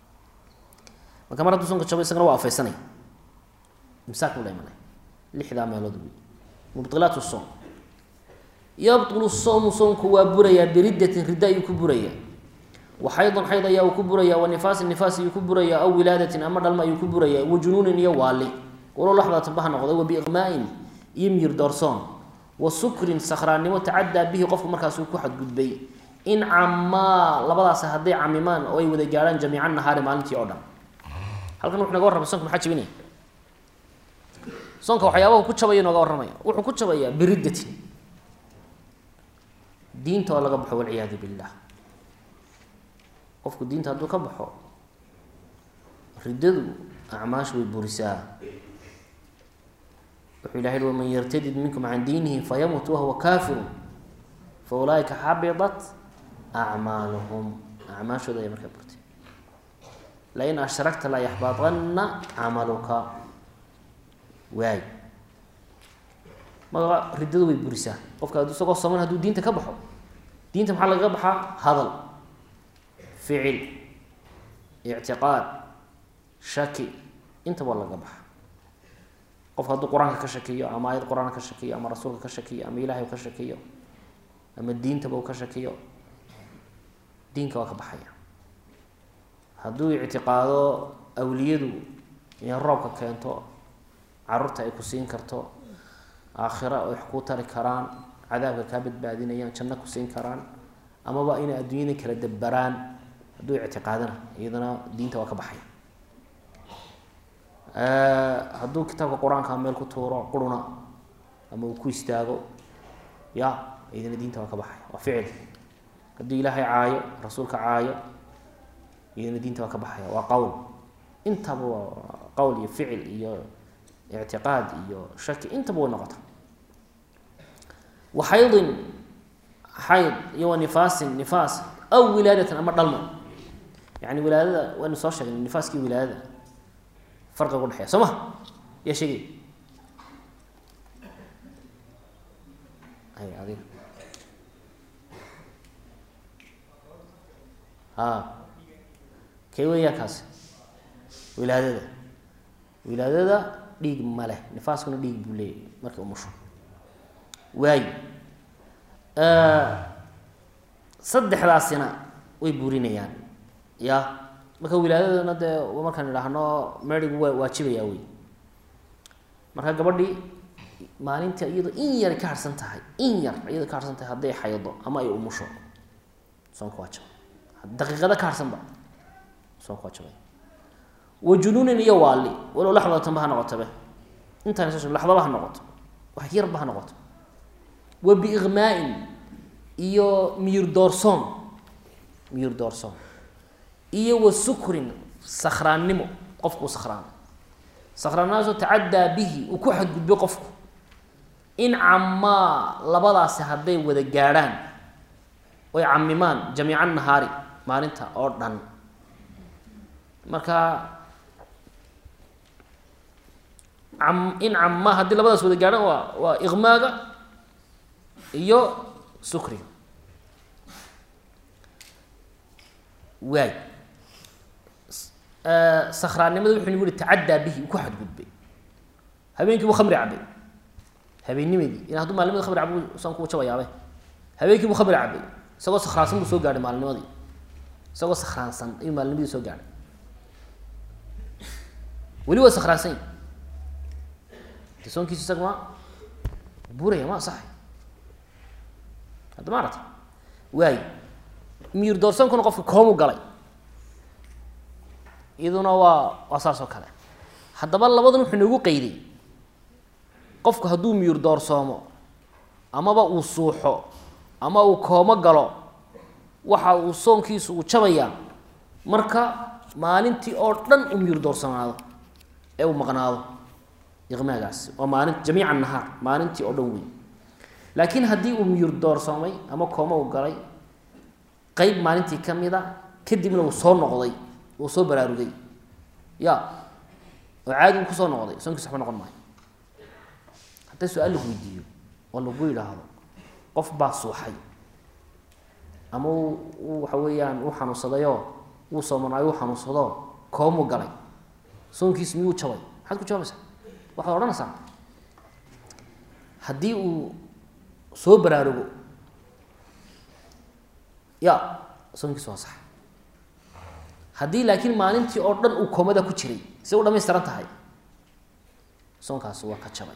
marka mar hadduu soonka jabay isagana waa afaysanaya imsaak buu la imanaya lixdaa meelood wey mubdilaat soom yabtulu soomu soomku waa burayaa biriddatin ridda ayuu ku burayaa wa xaydun xayd ayaa uu ku burayaa wa nifaasin nifaas ayuu ku burayaa aw wilaadatin ama dhalma ayuu ku burayaa wa junuunin iyo waali walow laxdatan baha noqday wa biiqmaa-in iyo miyir doorsoon wa sukrin sakhraannimo tacaddaa bihi qofku markaasuu ku xadgudbay in camaa labadaas hadday camimaan oo ay wada gaadhaan jamiica nahaari maalintii oo dhan halkan wuxu naga warramay sonka maxaa jabinaya soonka waxyaabahu ku jabaya nooga warramaya wuxuu ku jabayaa biriddatin diinta oo laga baxo walciyaadu billah qofku diinta hadduu ka baxo riddadu acmaashu way burisaa wuxuu ilahay i waman yartadid minkum can diinihi fayamut wahuwa kafirun fa ulaaika xabidat acmaaluhum acmaashooda ay markaa burtay lain ashragta la yaxbaطana camaluka waay marka riddadu way burisaa qofka ad isagoo soman haduu diinta ka baxo diinta maxaa lagaga baxaa hadal ficil ictiqaad shaki intaba lagaga baxa qofka hadduu qur-aanka ka shakiyo ama ayad qur-aanka ka shakiyo ama rasuulka ka shakiyo ama ilahay ka shakiyo ama diintaba uu ka shakiyo diinka waa ka baxaya hadduu ictiqaado awliyadu inay roobka keento caruurta ay ku siin karto aakhira ay wax kuu tari karaan cadaabka kaa badbaadinayaan janno ku siin karaan amaba inay adduunyada kala dabbaraan hadduu ictiqaadana iyadana diinta waa ka baxaya hadduu kitaabka qur-aanka meel ku tuuro quruna ama uu ku istaago ya iyadana diinta waa ka baxaya waa ficil hadduu ilaahay caayo rasuulka caayo iyadana diinta waa ka baxaya waa qowl intaba waa qowl iyo ficil iyo ictiqaad iyo shaki intaba way noqota wa xaydin xayd iyo wa nifaasin nifaas aw wilaadatan ama dhalmo yani wilaadada waynu soo sheegnay nifaaskii wilaadada farqiga udhexeya soo ma yaa sheegay ay adiga a kee weyaa kaasi wilaadada wilaadada dhiig ma leh nifaaskuna dhiig buu leeyahy markay umusho waayo saddexdaasina way burinayaan ya marka wilaadadana dee markaan idhaahno merigu waa waajibayaa wey marka gabadhii maalinta iyadoo in yar ka harsan tahay in yar iyadoo ka harsan tahay hadday xaydo ama ay umusho soonka waa jaba daqiiqada ka harsanba soonka waa jabay wa junuunin iyo waali walow laxdatanba ha noqotabe intaan s laxdaba ha noqoto wax yarba ha noqoto wa biiqmaa-in iyo miyir doorsoon miyir doorsoon iyo wa sukrin sakhraannimo qofku uu sakhraano sakhraanadaasoo tacaddaa bihi uu ku xadgudbo qofku in camaa labadaasi hadday wada gaadhaan oy camimaan jamiica nahaari maalinta oo dhan marka am in camaa haddii labadaas wada gaadhaan waa waa iqmaaga iyo sukriga waay sakhraannimada wuxuu nagu yihi tacaddaa bihi uu ku xadgudbay habeenkii buu khamri cabay habeennimadii in hadduu maalimada khamri cabo san kuu jabayaabe habeenkii buu khamri cabay isagoo sakhraansan buu soo gaadhay maalinimadii isagoo sakhraansan ayuu maalinimadii soo gaadhay weli waa sakhraansan yi de soonkiisu isaga ma buraya ma asaxay hadda ma aragta waay miyir doorsoonkuna qofka koomu galay iyaduna waa waa saas oo kale haddaba labadan wuxuu noogu qeyday qofku hadduu miyir doorsoomo amaba uu suuxo ama uu koomo galo waxa uu soonkiisu uu jabayaa marka maalintii oo dhan uu miyir doorsoonaado ee uu maqnaado iqmaagaasi waa maalin jamiica nahaar maalintii oo dhan wey laakiin haddii uu miyir doorsoomay ama koomo uu galay qeyb maalintii ka mid a kadibna uu soo noqday uu soo baraarugay ya oo caadi uu kusoo noqday soonkiis waxba noqon maayo hadday su-aal lagu weydiiyo oo lagu yidhaahdo qof baa suuxay ama u waxa weeyaan uu xanuunsadayoo uu soomanaayo uu xanuunsado koomuu galay soonkiis miyuu jabay maxaad ku jawaabaysaa waxaad odhanaysaa haddii uu soo baraarugo ya soonkiis waa sax haddii laakiin maalintii oo dhan uu koomada ku jiray si u dhamaystiran tahay soonkaasi waa ka jabay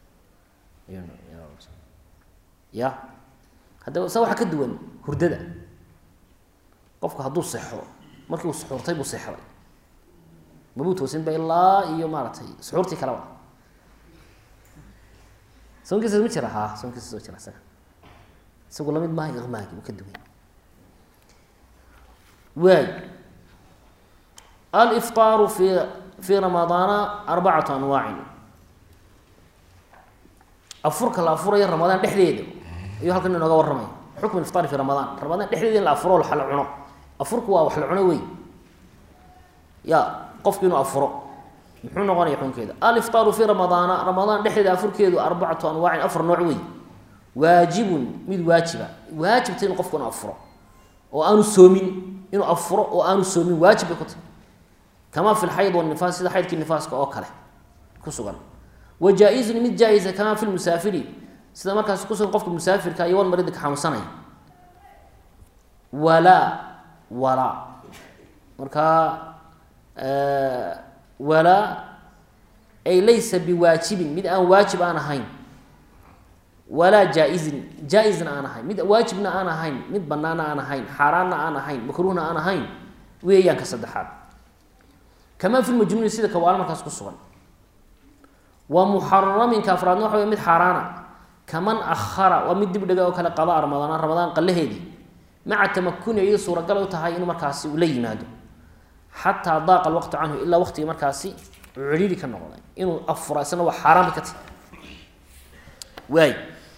ya haddaba sa waxaa ka duwan hurdada qofku hadduu sexo markii uu suxuurtay buu seexday mabuu toosinba ilaa iyo maaragtay suxuurtii kaleba soonkiisas ma jira ha soonkiisas ma jira isaga isagu lamid maaha iqmaagi uu ka duwan waay alifطaaru fi fi ramadaana arbacatu anwaacin afurka la afurayo ramadaan dhexdeeda ayuu halkan inooga warramaya xukm ifطaari fi ramadaan ramadaan dhexdeeda in la afuro la cuno afurku waa wax la cuno wey ya qofku inuu afuro muxuu noqonaya xunkeeda aliftaaru fi ramadaana ramadaan dhexdeeda afurkeedu arbacatu anwaacin afar nooc wey waajibun mid waajiba waajibta inuu qofku inu afuro oo aanu soomin inuu afuro oo aanu soomin waajib bay ku tahy kamaa fi lxayd wanifaas sida xaydkii nifaaska oo kale ku sugan wa jaa-izun mid jaa-isa kamaa fi lmusaafiri sida markaas kusugan qofka musaafirka iyo walmaridi ka xanuunsanaya walaa walaa markaa walaa ay laysa biwaajibin mid aan waajib aan ahayn walaa jaa-izin jaa-isna aan ahayn mid waajibna aan ahayn mid banaana aan ahayn xaaraanna aan ahayn makruuhna aan ahayn weeyaan ka saddexaad kamaa fi lmajnuuni sida kawaalo markaas ku sugan wa muxaraminka afraadna waxa wey mid xaaraana kaman ahara waa mid dib dhiga oo kale qadaa ramadaan ramadaan qalaheedii maca tamakuni iyado suuragal u tahay inuu markaasi ula yimaado xataa daaqa alwaqtu canhu ilaa waqtigii markaasi ciriiri ka noqday inuu afura isna waa xaaraan bay ka tahy waay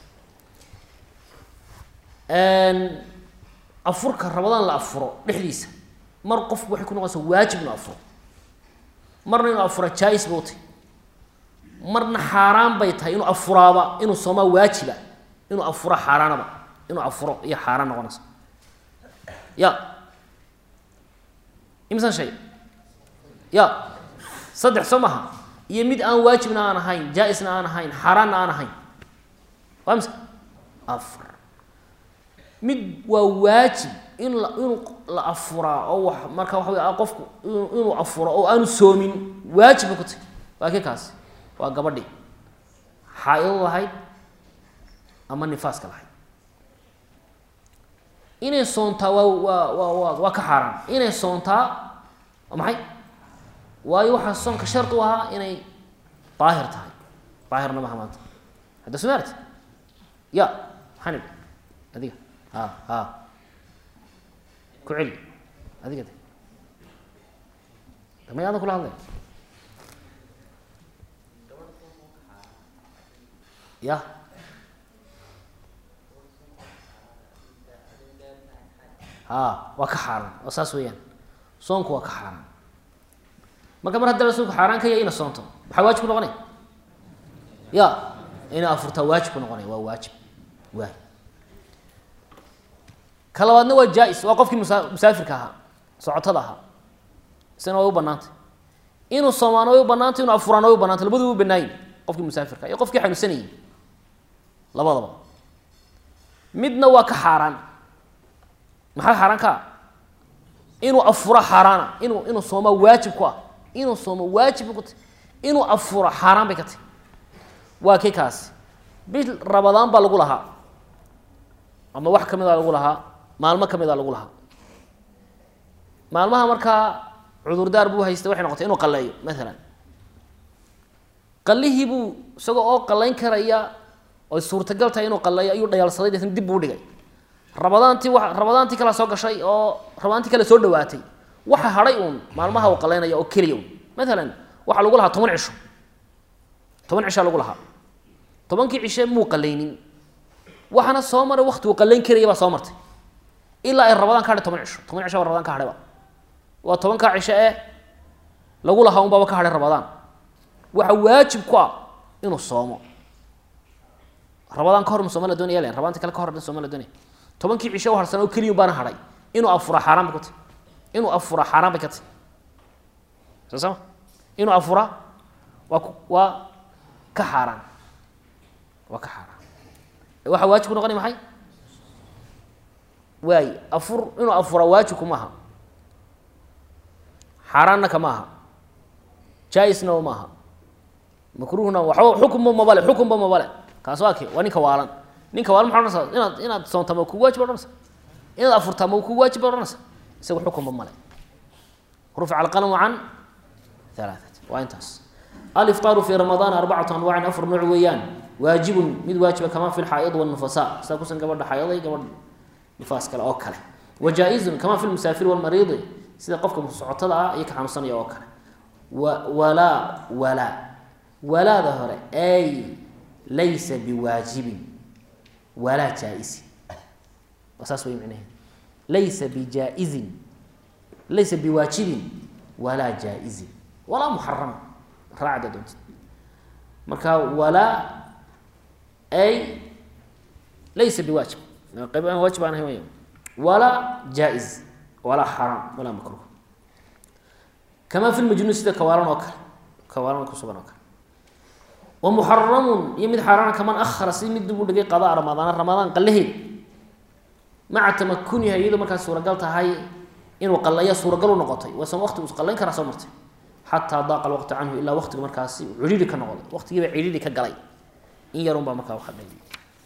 afurka ramadaan la afuro dhexdiisa mar qofku waxay ku noqonaysaa waajib inuu afuro marna inuu afura jaa-is ba u tahy marna xaaraan bay tahay inuu afuraaba inuu soomaa waajiba inuu afuro xaaraanaba inuu afuro iyo xaaraan noqonaysa ya imsan shay ya saddex soo maha iyo mid aan waajibna aan ahayn jaa-isna aan ahayn xaaraanna aan ahayn waa mise afar mid waa waajib in la inuu la afuraa oo wax marka waxa wey qofku inuu afuro oo aanu soomin waajibba ku tahy waa kii kaasi waa gabadhii xaa-ido lahayd ama nifaaska lahayd inay soontaa waa waa waa waa waa ka xaaraan inay soontaa waa maxay waayo waxaa soonka shart u ahaa inay daahir tahay daahirna maha maanta hadda soo maarti ya maxaan idhi adiga ha ha ku celi adiga de damay adan kula hadlay ya ha waa ka xaaraan oo saas weeyaan soonku waa ka xaaraan marka mar hadda rasuulku xaaraan ka yahay ina soonto maxaa waajib ku noqonaya ya ina afurtaa waajib ku noqonaya waa waajib waay ka labaadna waa jaa-is waa qofkii musa musaafirka ahaa socotada ahaa isna way u banaantay inuu soomaano way u banaantay inuu afuraan way u banaantay labadu u banaayin qofkii musaafirka iyo qofkii xanuunsanayay labadaba midna waa ka xaaraan maxaa xaaraan ka ah inuu afuro xaaraana inuu inuu soomaa waajib ku ah inuu soomo waajib ku tahy inuu afuro xaaraan bay ka tahy waa kii kaasi bil rabadaan baa lagu lahaa ama wax kamid a lagu lahaa maalmo kamid a lagu lahaa maalmaha markaa cudurdaar buu haystay waxay noqotay inuu qalleeyo maalan qallihii buu isagoo oo qallayn karaya oy suurtagal tahay inuu qalleeyo ayuu dhayaalsaday deetna dib buu dhigay rabadaantii wa rabadaantii kala soo gashay oo rabadaantii kale soo dhawaatay waxa hadhay uun maalmaha uu qalaynaya oo keliya un maalan waxaa lagu lahaa toban cisho toban cishaa lagu lahaa tobankii cishe muu qalaynin waxaana soo maray wakti uu qalayn karaya baa soo martay ilaa ay rabadaan ka hadhay toban cisho toban cisho baa rabadaan ka hadhayba waa tobankaa cisho ee lagu lahaa un baaba ka hadhay rabadaan waxa waajib ku ah inuu soomo rabadaan ka hor ma sooma la doonaya len rabadaanti kale ka hor sooma la doonaya tobankii cisho harsan oo keliya baana hadhay inuu afura xaaraan bay ka tahy inuu afura xaaraan bay ka tahy soo sama inuu afura waa ku waa ka xaaraan waa ka xaaraan waxaa waajib ku noqonaya maxay waay afur inuu afura waajibku maaha xaaraanna kama aha jaa-isna ma aha makruuhna waxba xukunba mabale xukunba mabale kaas waa ke waa ninka waalan ninka waalan maa ohanaysaa inaad inaad soontaa ma kugu wajib ohanaysa inaad afurtaa ma kugu waajib ohanaysa isaga xukunba male rufica alqalamu can alaaat waa intaas aliftaaru fi ramadaan arbacatu anwaacin afar nooc weeyaan waajibun mid waajiba kama fi lxaa'id wاnufasa sidaa kusan gabadha xaayada iyo gabadh nifaas kale oo kale wa jaa-izun kama fi lmusaafir wاlmariidi sida qofka socotada ah iyo ka xanuunsanaya oo kale wa walaa walaa walaada hore ay laysa biwaajibin walaa jaa-isin waa saas way micnaheed laysa bijaa-izin laysa biwaajibin walaa jaa-izin walaa muxarama raacda doontid marka walaa ay laysa biwaajib qayb aan waajib aan ahay waya walaa jaa-iz walaa xaraam walaa makruh kamaa fi lmajnuun sida kawaalan oo kale kawaalan kusugan oo kale wa muxaramun iyo mid xaaraana kaman ahara si mid dib u dhigay qadaa ramadaana ramadaan qallaheeda maca tamakuniha iyadoo markaas suuragal tahay inuu qalaya suuragal u noqotay wasan waqtigu is qallayn karaa soo martay xataa daaqa alwaqtu canhu ilaa waqtiga markaasi cidhiiri ka noqday waqtigiiba cidhiiri ka galay in yarun baa markaa waxa dhay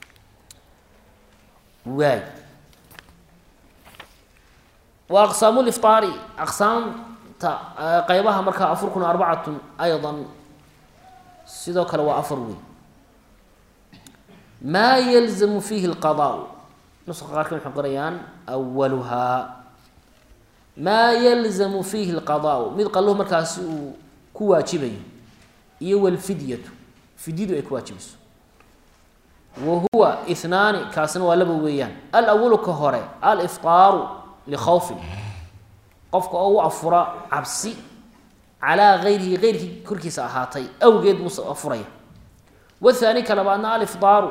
waay wa aqsaamu liftaari aqsaamta qeybaha markaa afurkuna arbacatun aydan sidoo kale waa afar wey maa yalzamu fiihi lqadaa nuska qaarkan waxay qorayaan awaluhaa maa yalzamu fiihi lqadaa mid qalluhu markaasi uu ku waajibayo iyo walfidyatu fidyadu ay ku waajibayso wa huwa ihnaani kaasina waa laba weeyaan alawalu ka hore aliftaaru likhawfin qofka oo u afura cabsi calaa gayrihi geyrkii korkiisa ahaatay awgeed buu afuraya wathaani ka labaadna aliftaaru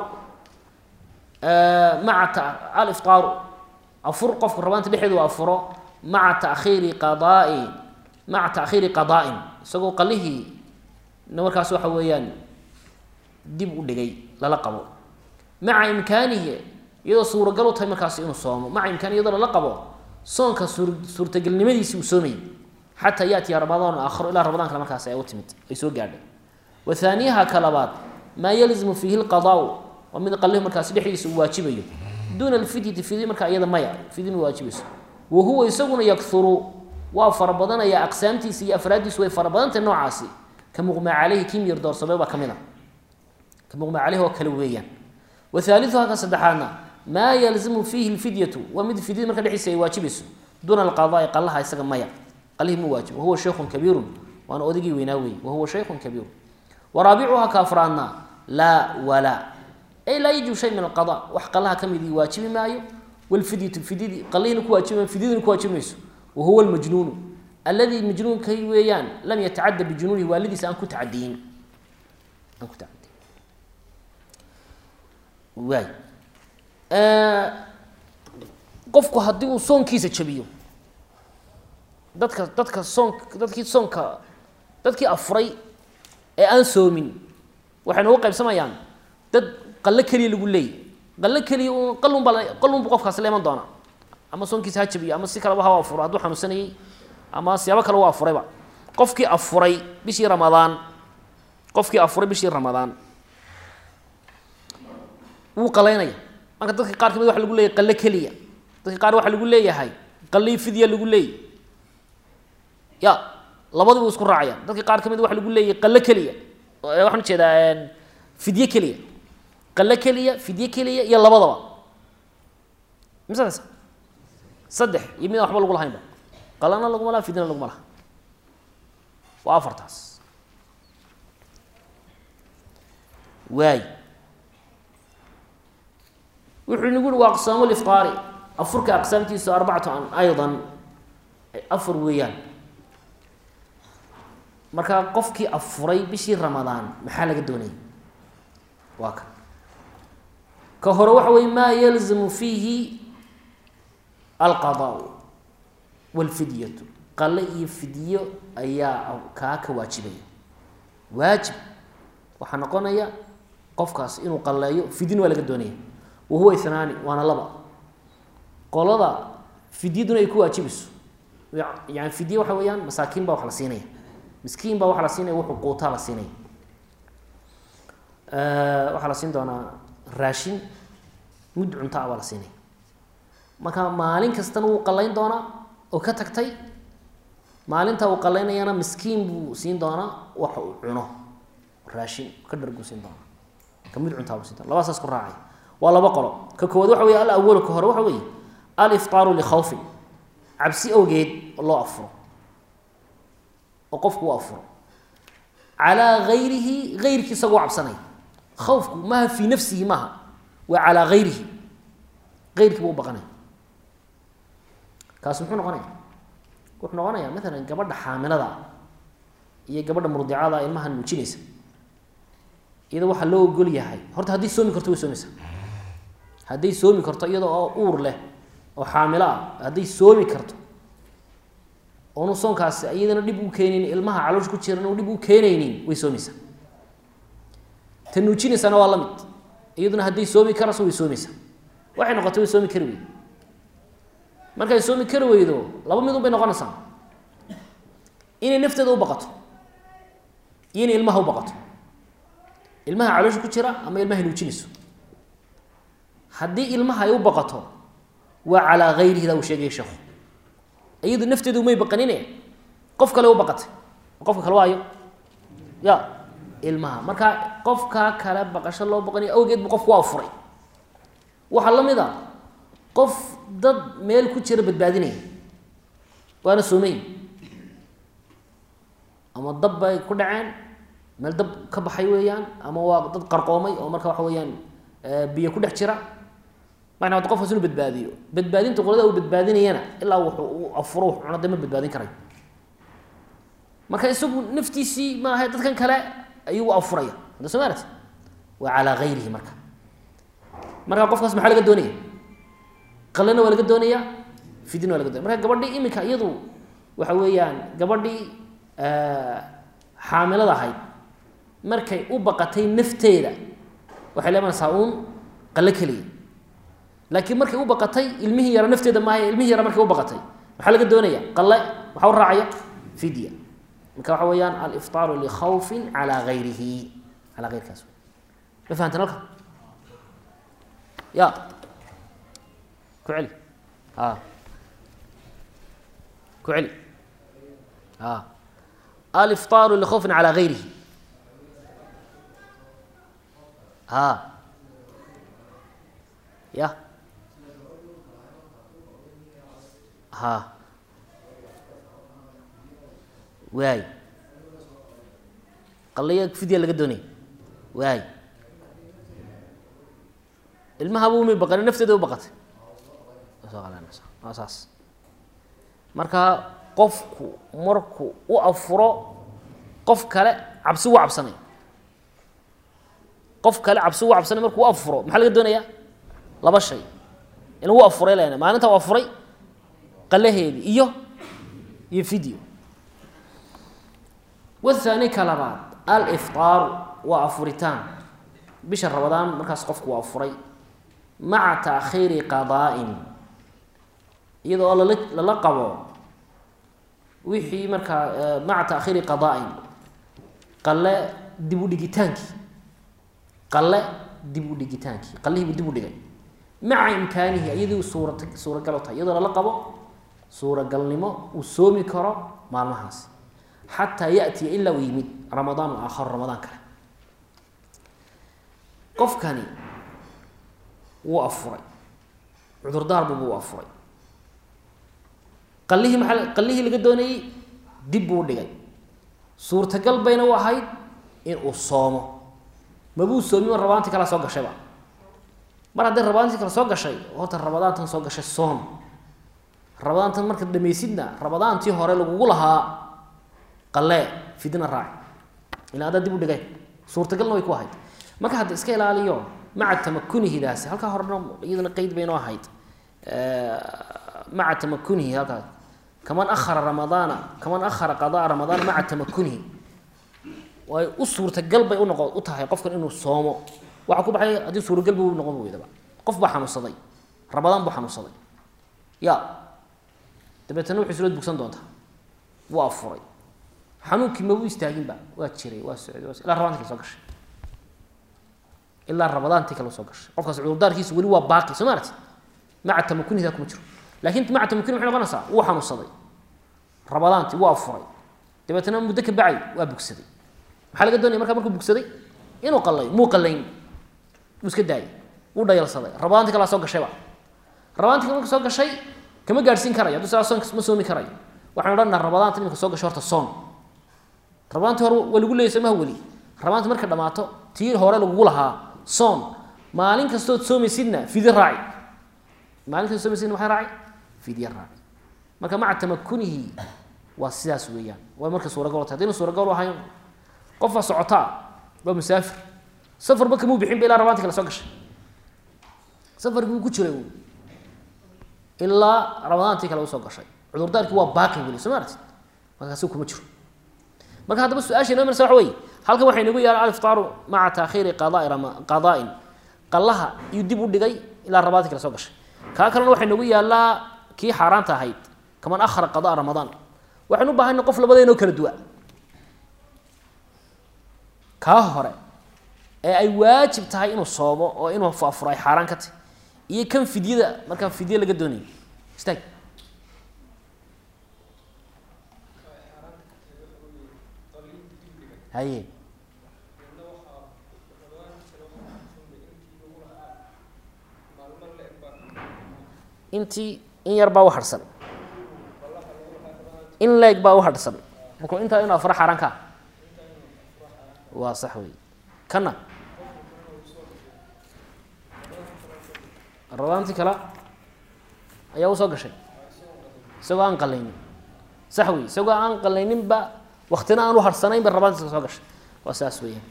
maca aliftaaru afur qofku rabaanta dhexeedu u afuro maca takhiiri qadaai maca taakhiiri qadaa'in isagoo qalihii na markaas waxa weeyaan dib u dhigay lala qabo maca imkaanihi iyadoo suuragal u tahay markaas inuu soomo maca imkaanihi iyadoo lala qabo soonka suur suurtagelnimadiisi uu soomayay xataa yaatiya ramadaan aakharo ilaa ramadaan kale markaas ay u timid ay soo gaadhay wa haaniyaha ka labaad maa yalzimu fiihi lqadaau waa mid qalihi markaasi dhexdiisa uu waajibayo duuna alfidyati fidyi markaa iyada maya fidyin waajibayso wa huwa isaguna yakuru waa fara badanaya aqsaamtiisa iyo afraaddiisu way fara badantahy noocaasi ka muqmaa caleyhi kii miyar doorsamay baa ka mid a ka muqmaa caleyhi oo kale weeyaan wa haaliuha ka saddexaadna maa yalzimu fiihi lfidyatu waa mid fidyada marka dhexdiisa ay waajibayso duuna alqadaai qalaha isaga maya qalihii mu waajib wahuwa shaykhun kabiirun waana odaygii weynaa weeye wahuwa shaykhun kabiirun wa raabicuha ka afraadna laa walaa ay laa yajibu shay min alqada wax qalaha ka midii waajibi maayo walfidyatu fidyadii qalihina ku waajibi fidyadina ku waajibi mayso wahuwa almajnuunu alladii majnuunkay weeyaan lam yatacadda bijunuunihi waalidiisa aan ku tacadiyin aan ku tacadiyin waay qofku haddii uu soonkiisa jabiyo dadka dadka soon dadkii soonka dadkii afuray ee aan soomin waxay noogu qaybsamayaan dad qallo keliya lagu leeyay qallo keliya un qalun baa qalunbu qofkaasi la iman doonaa ama soonkiisa ha jabiyo ama si kaleba ha afuro hadduu xanuunsanayay ama siyaabo kale u afurayba qofkii afuray bishii ramadaan qofkii afuray bishii ramadaan wuu qalaynaya marka dadka qaar kamid waxa lagu leeyahay qallo keliya dadka qaar waxaa lagu leeyahay qallii fidya lagu leeyay ya labadiibu isku raacaya dadka qaar kamid waxa lagu leeyahay qallo keliya waxaan ujeedaa fidye keliya qallo keliya fidye keliya iyo labadaba misanaysa saddex iyo midaan waxba lagu lahaynba qalana laguma laha fidyana laguma laha waa afartaas waay wuxuu nagu uhi waa aqsaamu liftaari afurka aqsaamtiisu arbacatu an aydan afar weeyaan markaa qofkii afuray bishii ramadaan maxaa laga doonayay waa kan ka hore waxa weye maa yalzamu fiihi alqadaau walfidyatu qale iyo fidyo ayaa kaa ka waajibaya waajib waxaa noqonaya qofkaas inuu qaleeyo fidyana waa laga doonaya wahuwa inaani waana laba qolada fidyaduna ay ku waajibayso yani fidye waxa weeyaan masaakiin baa wax la siinaya miskiin baa waxa la siinaya wuxuu quutaa la siinaya waxaa la siin doonaa raashin mud cunto ah baa la siinaya marka maalin kastana wuu qalayn doonaa oo ka tagtay maalinta uu qalaynayana miskiin buu siin doonaa wax uu cuno raashin ka dharguu siin doonaa ka mud cuntaa buu siin doona labaa saas ku raacay waa laba qolo ka koowaad waxa wey alawalu ka hore waxa weeye aliftaaru likhawfin cabsi awgeed loo afuro oo qofku u afuro calaa gayrihi gayrkii isagoo cabsanaya khawfku maaha fii nafsihi maaha waa calaa gayrihi gayrkii buu u baqanaya kaas muxuu noqonaya wuxuu noqonayaa maalan gabadha xaamilada iyo gabadha murdicada ilmaha nuujinaysa iyada waxaa loo ogol yahay horta hadday soomi karto way soomaysaa hadday soomi karto iyada oo uur leh oo xaamilo ah hadday soomi karto oonu soonkaasi iyadana dhib u keenaynin ilmaha caloosha ku jiran u dhib u keenaynin way soomaysaa ta nuujinaysana waa la mid iyaduna hadday soomi karayso way soomaysaa waxay noqotay way soomi kari weydo markay soomi kari weydo laba mid un bay noqonaysaa inay nafteeda u baqato iyo inay ilmaha u baqato ilmaha caloosha ku jira ama ilmahay nuujinayso haddii ilmaha ay u baqato waa calaa gayrihidaa uu sheegaya sheekhu iyadu nafteedu umay baqanine qof kale u baqatay qofka kale waayo ya ilmaha marka qofkaa kale baqasho loo baqanayo awgeed bu qofku waa furay waxaa la mid a qof dad meel ku jira badbaadinaya waana soomeyn ama dab bay ku dhaceen meel dab ka baxay weeyaan ama waa dad qarqoomay oo marka waxa weeyaan biyo ku dhex jira mana ad qofkaas inuu badbaadiyo badbaadinta qolada uu badbaadinayana ilaa wuxuu u afuro wax cuno de ma badbaadin karayo marka isagu naftiisii maaha dadkan kale ayuu u afuraya hadda soo maarati waa calaa gayrihi marka marka qofkaas maxaa laga doonaya qalena waa laga doonaya fidina waa laga donaya marka gabadhii iminka iyadu waxa weeyaan gabadhii xaamilada ahayd markay u baqatay nafteeda waxay leemanaysaa uun qale keliya laakiin markay u baqatay ilmihii yara nafteeda maaha ilmihii yara markay u baqatay maxaa laga doonaya qale waxaa u raacaya fidya marka waxa weeyaan aliftaaru likhawfin calaa gayrihi calaa gayrkaas ma fahantan halka ya ku celi a ku celi a aliftaaru likhawfin calaa gayrihi ha ya ha waay qalaya fidya laga doonaya waay ilmahaba umay baqani nafteeda u baqatay waa saas marka qofku marku u afuro qof kale cabsi ugu cabsanay qof kale cabsi ugu cabsanay markuu u afuro maxaa laga doonayaa laba shay in lagu afuray lena maalinta u afuray qalaheedii iyo iyo video wathani ka labaad aliftaaru waa afuritaan bisha rabadaan markaas qofku waa afuray maca taakhiiri qadaa'in iyada oo lala lala qabo wixii markaa maca taakhiiri qadaa'in qale dib u dhigitaankii qale dib u dhigitaankii qalihiibu dib u dhigay maca imkaanihi iyadii suura suuragal u tahay iyadoo lala qabo suuragalnimo uu soomi karo maalmahaas xataa yatiya ilaa uu yimid ramadaan aakhar ramadaan kale qofkani wuu afuray cudurdaarbu buu afuray qalihii maaa qalihii laga doonayey dib buu dhigay suurtagal bayna u ahayd in uu soomo mabuu soomin rabaantii kalea soo gashayba mar hadday rabaantii kale soo gashay horta rabadaantan soo gashay soom rabadaantan marka dhamaysidna rabadaantii hore lagugu lahaa qalee fidna raaci ila adaa dib u dhigay suurtagalna way ku ahayd marka hadda iska ilaaliyo maca tamakunihidaasi halkaa horena iyaduna qeyd baynoo ahayd maca tamakunihi halkaas kaman ahara ramadaana kaman ahara qadaa ramadaana maca tamakunihi way u suurtagal bay unoqo u tahay qofkan inuu soomo waxaa ku baxay haddii suuragal bu noqon weydaba qof baa xanuunsaday ramadaan buu xanuunsaday ya dabeetana wuxuu isla bugsan doontaa wuu afuray xanuunkii mabuu istaaginba waa jiray waa socday waa ilaa rabadaantii kale soo gashay ilaa rabadaantii kale soo gashay qofkaas cudurdaarkiisa weli waa baaqi soo maarati maca tamakunihidaa kuma jiro laakiin maca tamakuni maxay noqonaysaa wuu xanuunsaday rabadaantii wuu afuray dabeetana muddo ka bacay waa bugsaday maxaa laga doonaya markaa markuu bugsaday inuu qalayo muu qalayn wuu iska daayay wuu dhayalsaday rabadaantii kalaa soo gashayba rabadaantii kale marka soo gashay kama gaadhsiin karayo hadduu saa soonka ma soomi karayo waxaan odhanaa rabadaanta iminka soo gashay horta soon rabadaantii hore waa lagu leeyay somaha weli rabadaanta marka dhamaato tii hore lagugu lahaa soon maalin kastood soomaysidna fidi raaci maalin kastood soomaysidna maxay raaci fidya raaci marka maca tamakunihi waa sidaas weeyaan waa marka suuragal tahay haddayna suuragal ahayn qofaa socotaa waa musaafir safarba kamuu bixin ba ilaa rabaanti kale soo gashay safarkii uu ku jiray uu ilaa ramadaantii kale usoo gashay cudurdaarkii waa baaqi weli soo ma aragtid markaasi kuma jiro marka haddaba su-aasha inoo marsa waxa wey halkan waxay nagu yaala aliftaaru maca taakhiiri qadaai rama qadaa'in qallaha iyuu dib u dhigay ilaa rabaantii kale soo gashay kaa kalena waxay nagu yaallaa kii xaaraanta ahayd kaman akhara qadaa ramadaan waxaynu u baahana qof labadeenoo kala duwa kaa hore ee ay waajib tahay inuu soomo oo inuu afuro ay xaaraan ka tahy iyo kan fidyada markaa fidye laga doonayo istaag haye intii in yar baa u harhsan in leeg baa u harhsan markuu intaa inu afuro xaaraan ka waa sax wey kana rabaantii kale ayaa usoo gashay isagoo aan qalaynin sax wey isagoo aan qalayninba waktina aan u harhsanayn ba rabaantii soo gashay waa saas weeyaan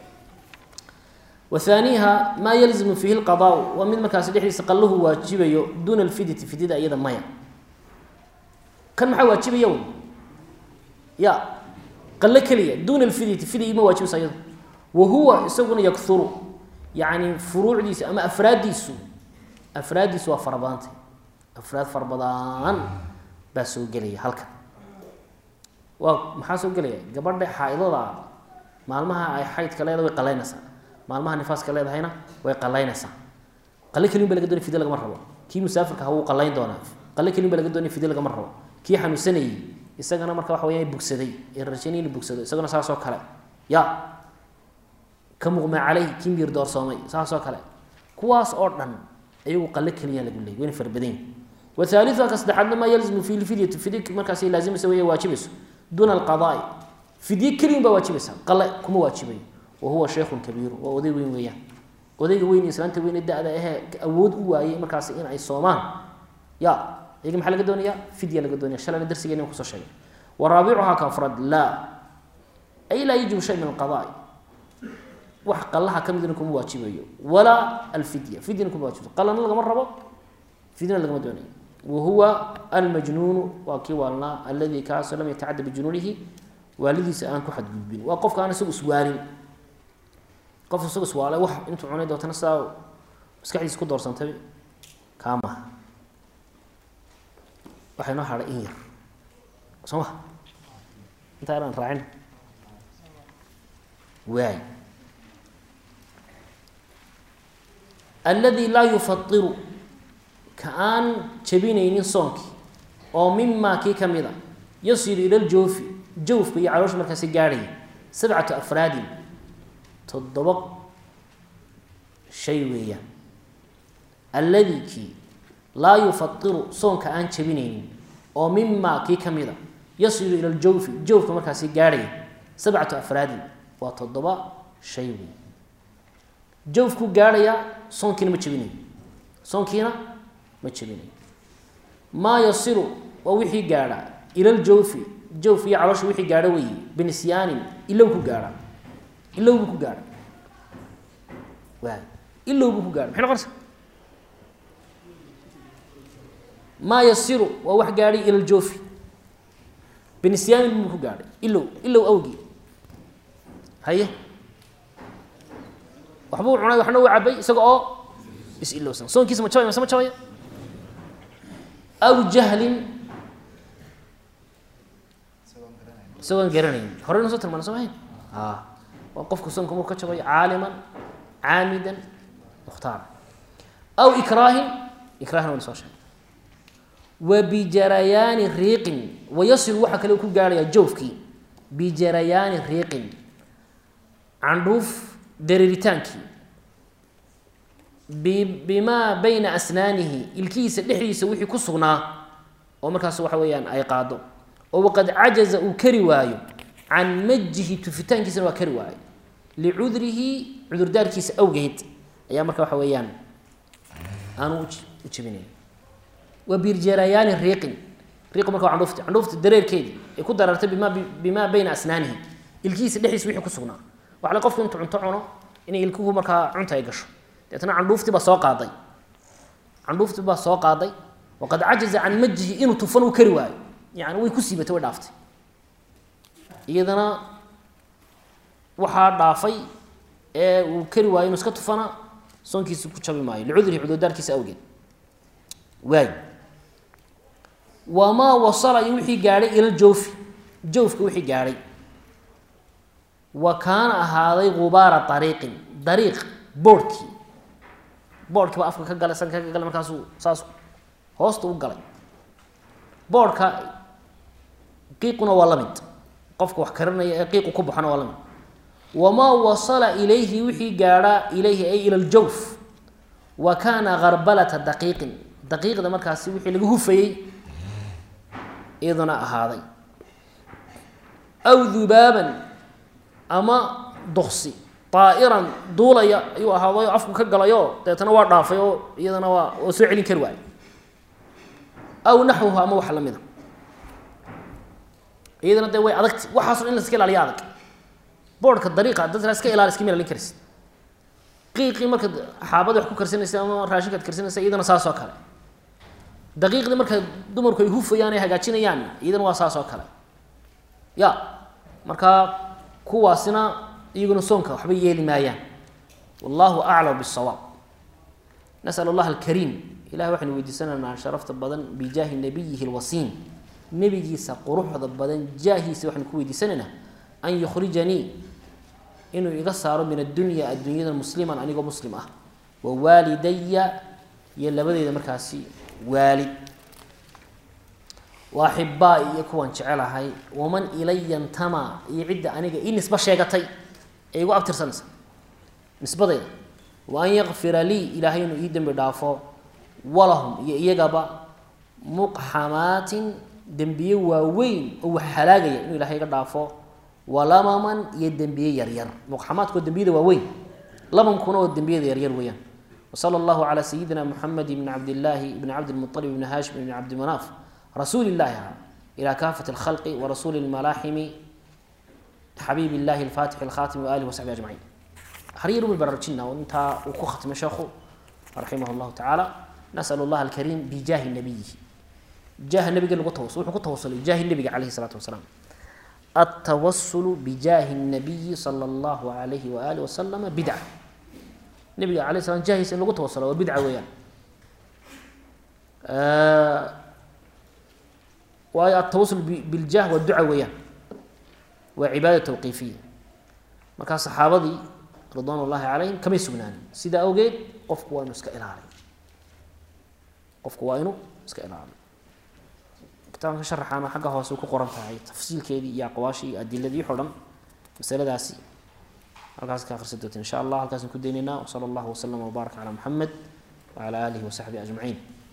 wahaaniiha maa yalzimu fiihi lqadaau waa mid markaasi dhexdiisa qalluhu waajibayo duuna alfidyati fidyada iyada maya kan maxaa waajibaya wy ya qallo keliya duuna alfidyati fidya ima waajibaysa iyado wa huwa isaguna yakuru yacni furuucdiisa ama afraaddiisu afraaddiisu waa fara badantay afraad fara badan baa soo gelaya halkan waa maxaa soo gelaya gabadha xaa-idada maalmaha ay xaydka leedahay way qalaynaysaa maalmaha nifaaska leedahayna way qalaynaysaa qale kelin ba laga doonay fidye lagama rabo kii musaafirka ha wuu qalayn doonaa qale kelin ba laga doonay fidye lagama rabo kii xanuunsanayey isagana marka waxa weya bugsaday ee rajaynay inu bugsado isagana saasoo kale ya ka muqma caleyh kii miir doorsoomay saasoo kale kuwaas oo dhan ayagu qale keliya lagu leeyay wayna farbadayn wathalitha ka saddexaadna maa yalzimu fi lfidyati fidye markaasi laazimaysa wey waajibayso duuna alqadaai fidye keliyin baa waajibaysa qale kuma waajibayo wahuwa sheikhun kabiiru waa oday weyn weeyaan odayga weyn islaanta weyne da-da ahee awood u waayey markaasi in ay soomaan ya iyaga maxaa laga doonaya fidya laga doonaya shalayna darsigeena kusoo sheegay wa raabicuhaa ka afraad laa ay laa yajibu shay min alqadaai wax qalaha ka midna kuma waajibayo walaa alfidya fidyana kuma waajibayo qalana lagama rabo fidyana lagama doonayo wahuwa almajnuunu waa kii waalnaa aladi kaasoo lam yatacadda bijunuunihi waalidiisa aan ku xadgudbin waa qofka aan isagu iswaalin qof isagu iswaalay wax intuu cunay dootana sidaa maskaxdiisa ku doorsantay kaa maha waxay noo hadhay in yar soo ma intaa aan raacin waay aladi laa yufadiru ka aan jabinaynin soonkii oo mimaa kii ka mid a yasilu ila ljoofi jawfka iyo caloosha markaasi gaadhaya sabcatu afraadin toddoba shay weeyaan alladii kii laa yufadiru soonka aan jabinaynin oo mimaa kii ka mid a yasilu ila ljawfi jawfka markaasi gaadhaya sabcatu afraadin waa toddoba shay weey jawfkuu gaadhayaa soonkiina ma jabinayo soonkiina ma jabinayo maa yasilu waa wixii gaadhaa ila ljawfi jawf iyo caloosha wixii gaadho weeye binisyaanin ilow ku gaadha ilow buu ku gaadha waay ilow buu ku gaadha maxay noqonaysa maa yasiru waa wax gaadhay ila ljawfi binisyaanin buu ku gaadhay ilow ilow awgii haye waxbuu cunay waxna uu cabay isaga oo is ilowsan soonkiisa ma jabaya mase ma jabaya aw jahlin isagoon garanayn horeyna soo tilmaana soo mahayn a waa qofku soonka marku ka jabayo caaliman caamidan mukhtaara aw ikraahin ikraahna wayna soo sheegay wa bijarayaani riiqin wayasilu waxaa kale ku gaarhayaa jawfkii bijarayaani riiqin candhuuf dareeritaankii bimaa bayna asnaanihi ilkihiisa dhexdiisa wixii ku sugnaa oo markaas waxa weeyaan ay qaado oo waqad cajaza uu kari waayo can majihi tufitaankiisana waa kari waayo licudrihi cudurdaarkiisa awgeed ayaa marka waxa weeyaan aanu u jebinayn wa birjarayaani riiqin riiqu marka waa candhuufti candhuufti dareerkeedii ay ku dareertay bima bimaa bayna asnaanihi ilkihiisa dhexdiisa wixii ku sugnaa waxa la qofku intuu cunto cuno inay ilkuhu markaa cunta ay gasho deetna candhuufti baa soo qaaday candhuufti baa soo qaaday waqad cajaza can majihi inuu tufan uu kari waayo yani way ku siibatay way dhaaftay iyadana waxaa dhaafay ee uu kari waayo inuu iska tufana soonkiisi ku jabi maayo licudrihi cudurdaarkiisa awgeed waay wamaa wasala iyo wixii gaadhay ila jawfi jawfka wixii gaadhay wa kaana ahaaday gubaara ariiqin dariiq boorhkii boorhkii baa afka ka galay sanka ka galay markaasuu saas hoosta u galay boorhka qiiquna waa la mid qofka wax karinaya ee qiiqu ku baxona waa la mid wamaa wasala ilayhi wixii gaadhaa ilayhi ay ila ljawf wa kaana garbalata daqiiqin daqiiqda markaasi wixii laga hufayey iyaduna ahaaday aw dubaaban ama duksi aa'iran duulaya ayuu ahaaday oo afku ka galayo deetana waa dhaafay oo iyadana waa oo soo celin kari waayo aw naxwuhu ama wax lamida iyadana dee way adagti waxaaso in la iska ilaaliya adag boorhka dariiqa dadka iska ilaali iska milalin karaysa qiiqii markaad xaabada wax ku karsanaysa ama raashinkaad karsanaysa iyadana saas oo kale daqiiqdii marka dumarku ay hufayaan ay hagaajinayaan iyadana waa saas oo kale ya marka kuwaasina iyaguna soonka waxba yeeli maayaan wallahu aclam bisawaab nasal allah alkariim ilahay waxaynu weydiisanaynaa sharafta badan bijaahi nabiyihi lwasiin nebigiisa quruxda badan jaahiisa waxaynu ku weydiisanaynaa an yukhrijanii inuu iga saaro min addunya adduunyada musliman anigoo muslim ah wa waalidaya iyo labadeeda markaasi waalid wa axibaa iyo kuwan jecelahay waman ilaya ntama iyo cidda aniga ii nisbo sheegatay ee igu abtirsanaysa nisbadeeda wa an yakfira lii ilaahay inuu ii dembi dhaafo walahum iyo iyagaba muqxamaatin dembiye waaweyn oo wax halaagaya inuu ilahay iga dhaafo walamaman iyo dembiye yaryar muqxamaadka oo dembiyada waaweyn lamankuna oo dembiyada yaryar weeyaan wsala allahu calaa sayidina muxamed bni cabdillaahi bni cabdilmualib bni haashim bni cabdimanaaf rasuuli illahi ahaa ilaa kaafat alkhalqi warasuuli lmalaaximi xabiib illahi alfaatixi alkhatimi waalihi wasaxbi ajmaciin haryar umi baraarujina oo intaa uu ku khatmay sheekhu raximah llahu tacaala nasal allah alkariim bijaahi nabiyihi jaaha nabiga lagu tawasul wuxuu ku tawasulay jaahi nabiga calayhi salaatu wasalaam التwasل بjaahi النabiyi slى الlah عalayh وalih وaslama bidca nabiga alay slam jaahiisa in lagu tawasula waa bidca weeyaan waayo atawasul biاljah waa duca weeyaan waa cibaada tawqiifiya markaa saxaabadii ridwan اllahi calayhim kamay sugnaanin sidaa awgeed qofku waa inuu iska ilaaliy qofku waa inuu iska ilaaliyo kitaabka sharaxaana xagga hoose ku qoran tahay tafsiilkeedii iyo aqwaashii iyo adiladii wixo dhan masaladaasi halkaas ka akhrisan doonta insha allah halkaasaan ku daynaynaa wsala allahu waslama wbaaraka calaa muxamed wacala aalihi wasaxbihi ajmaciin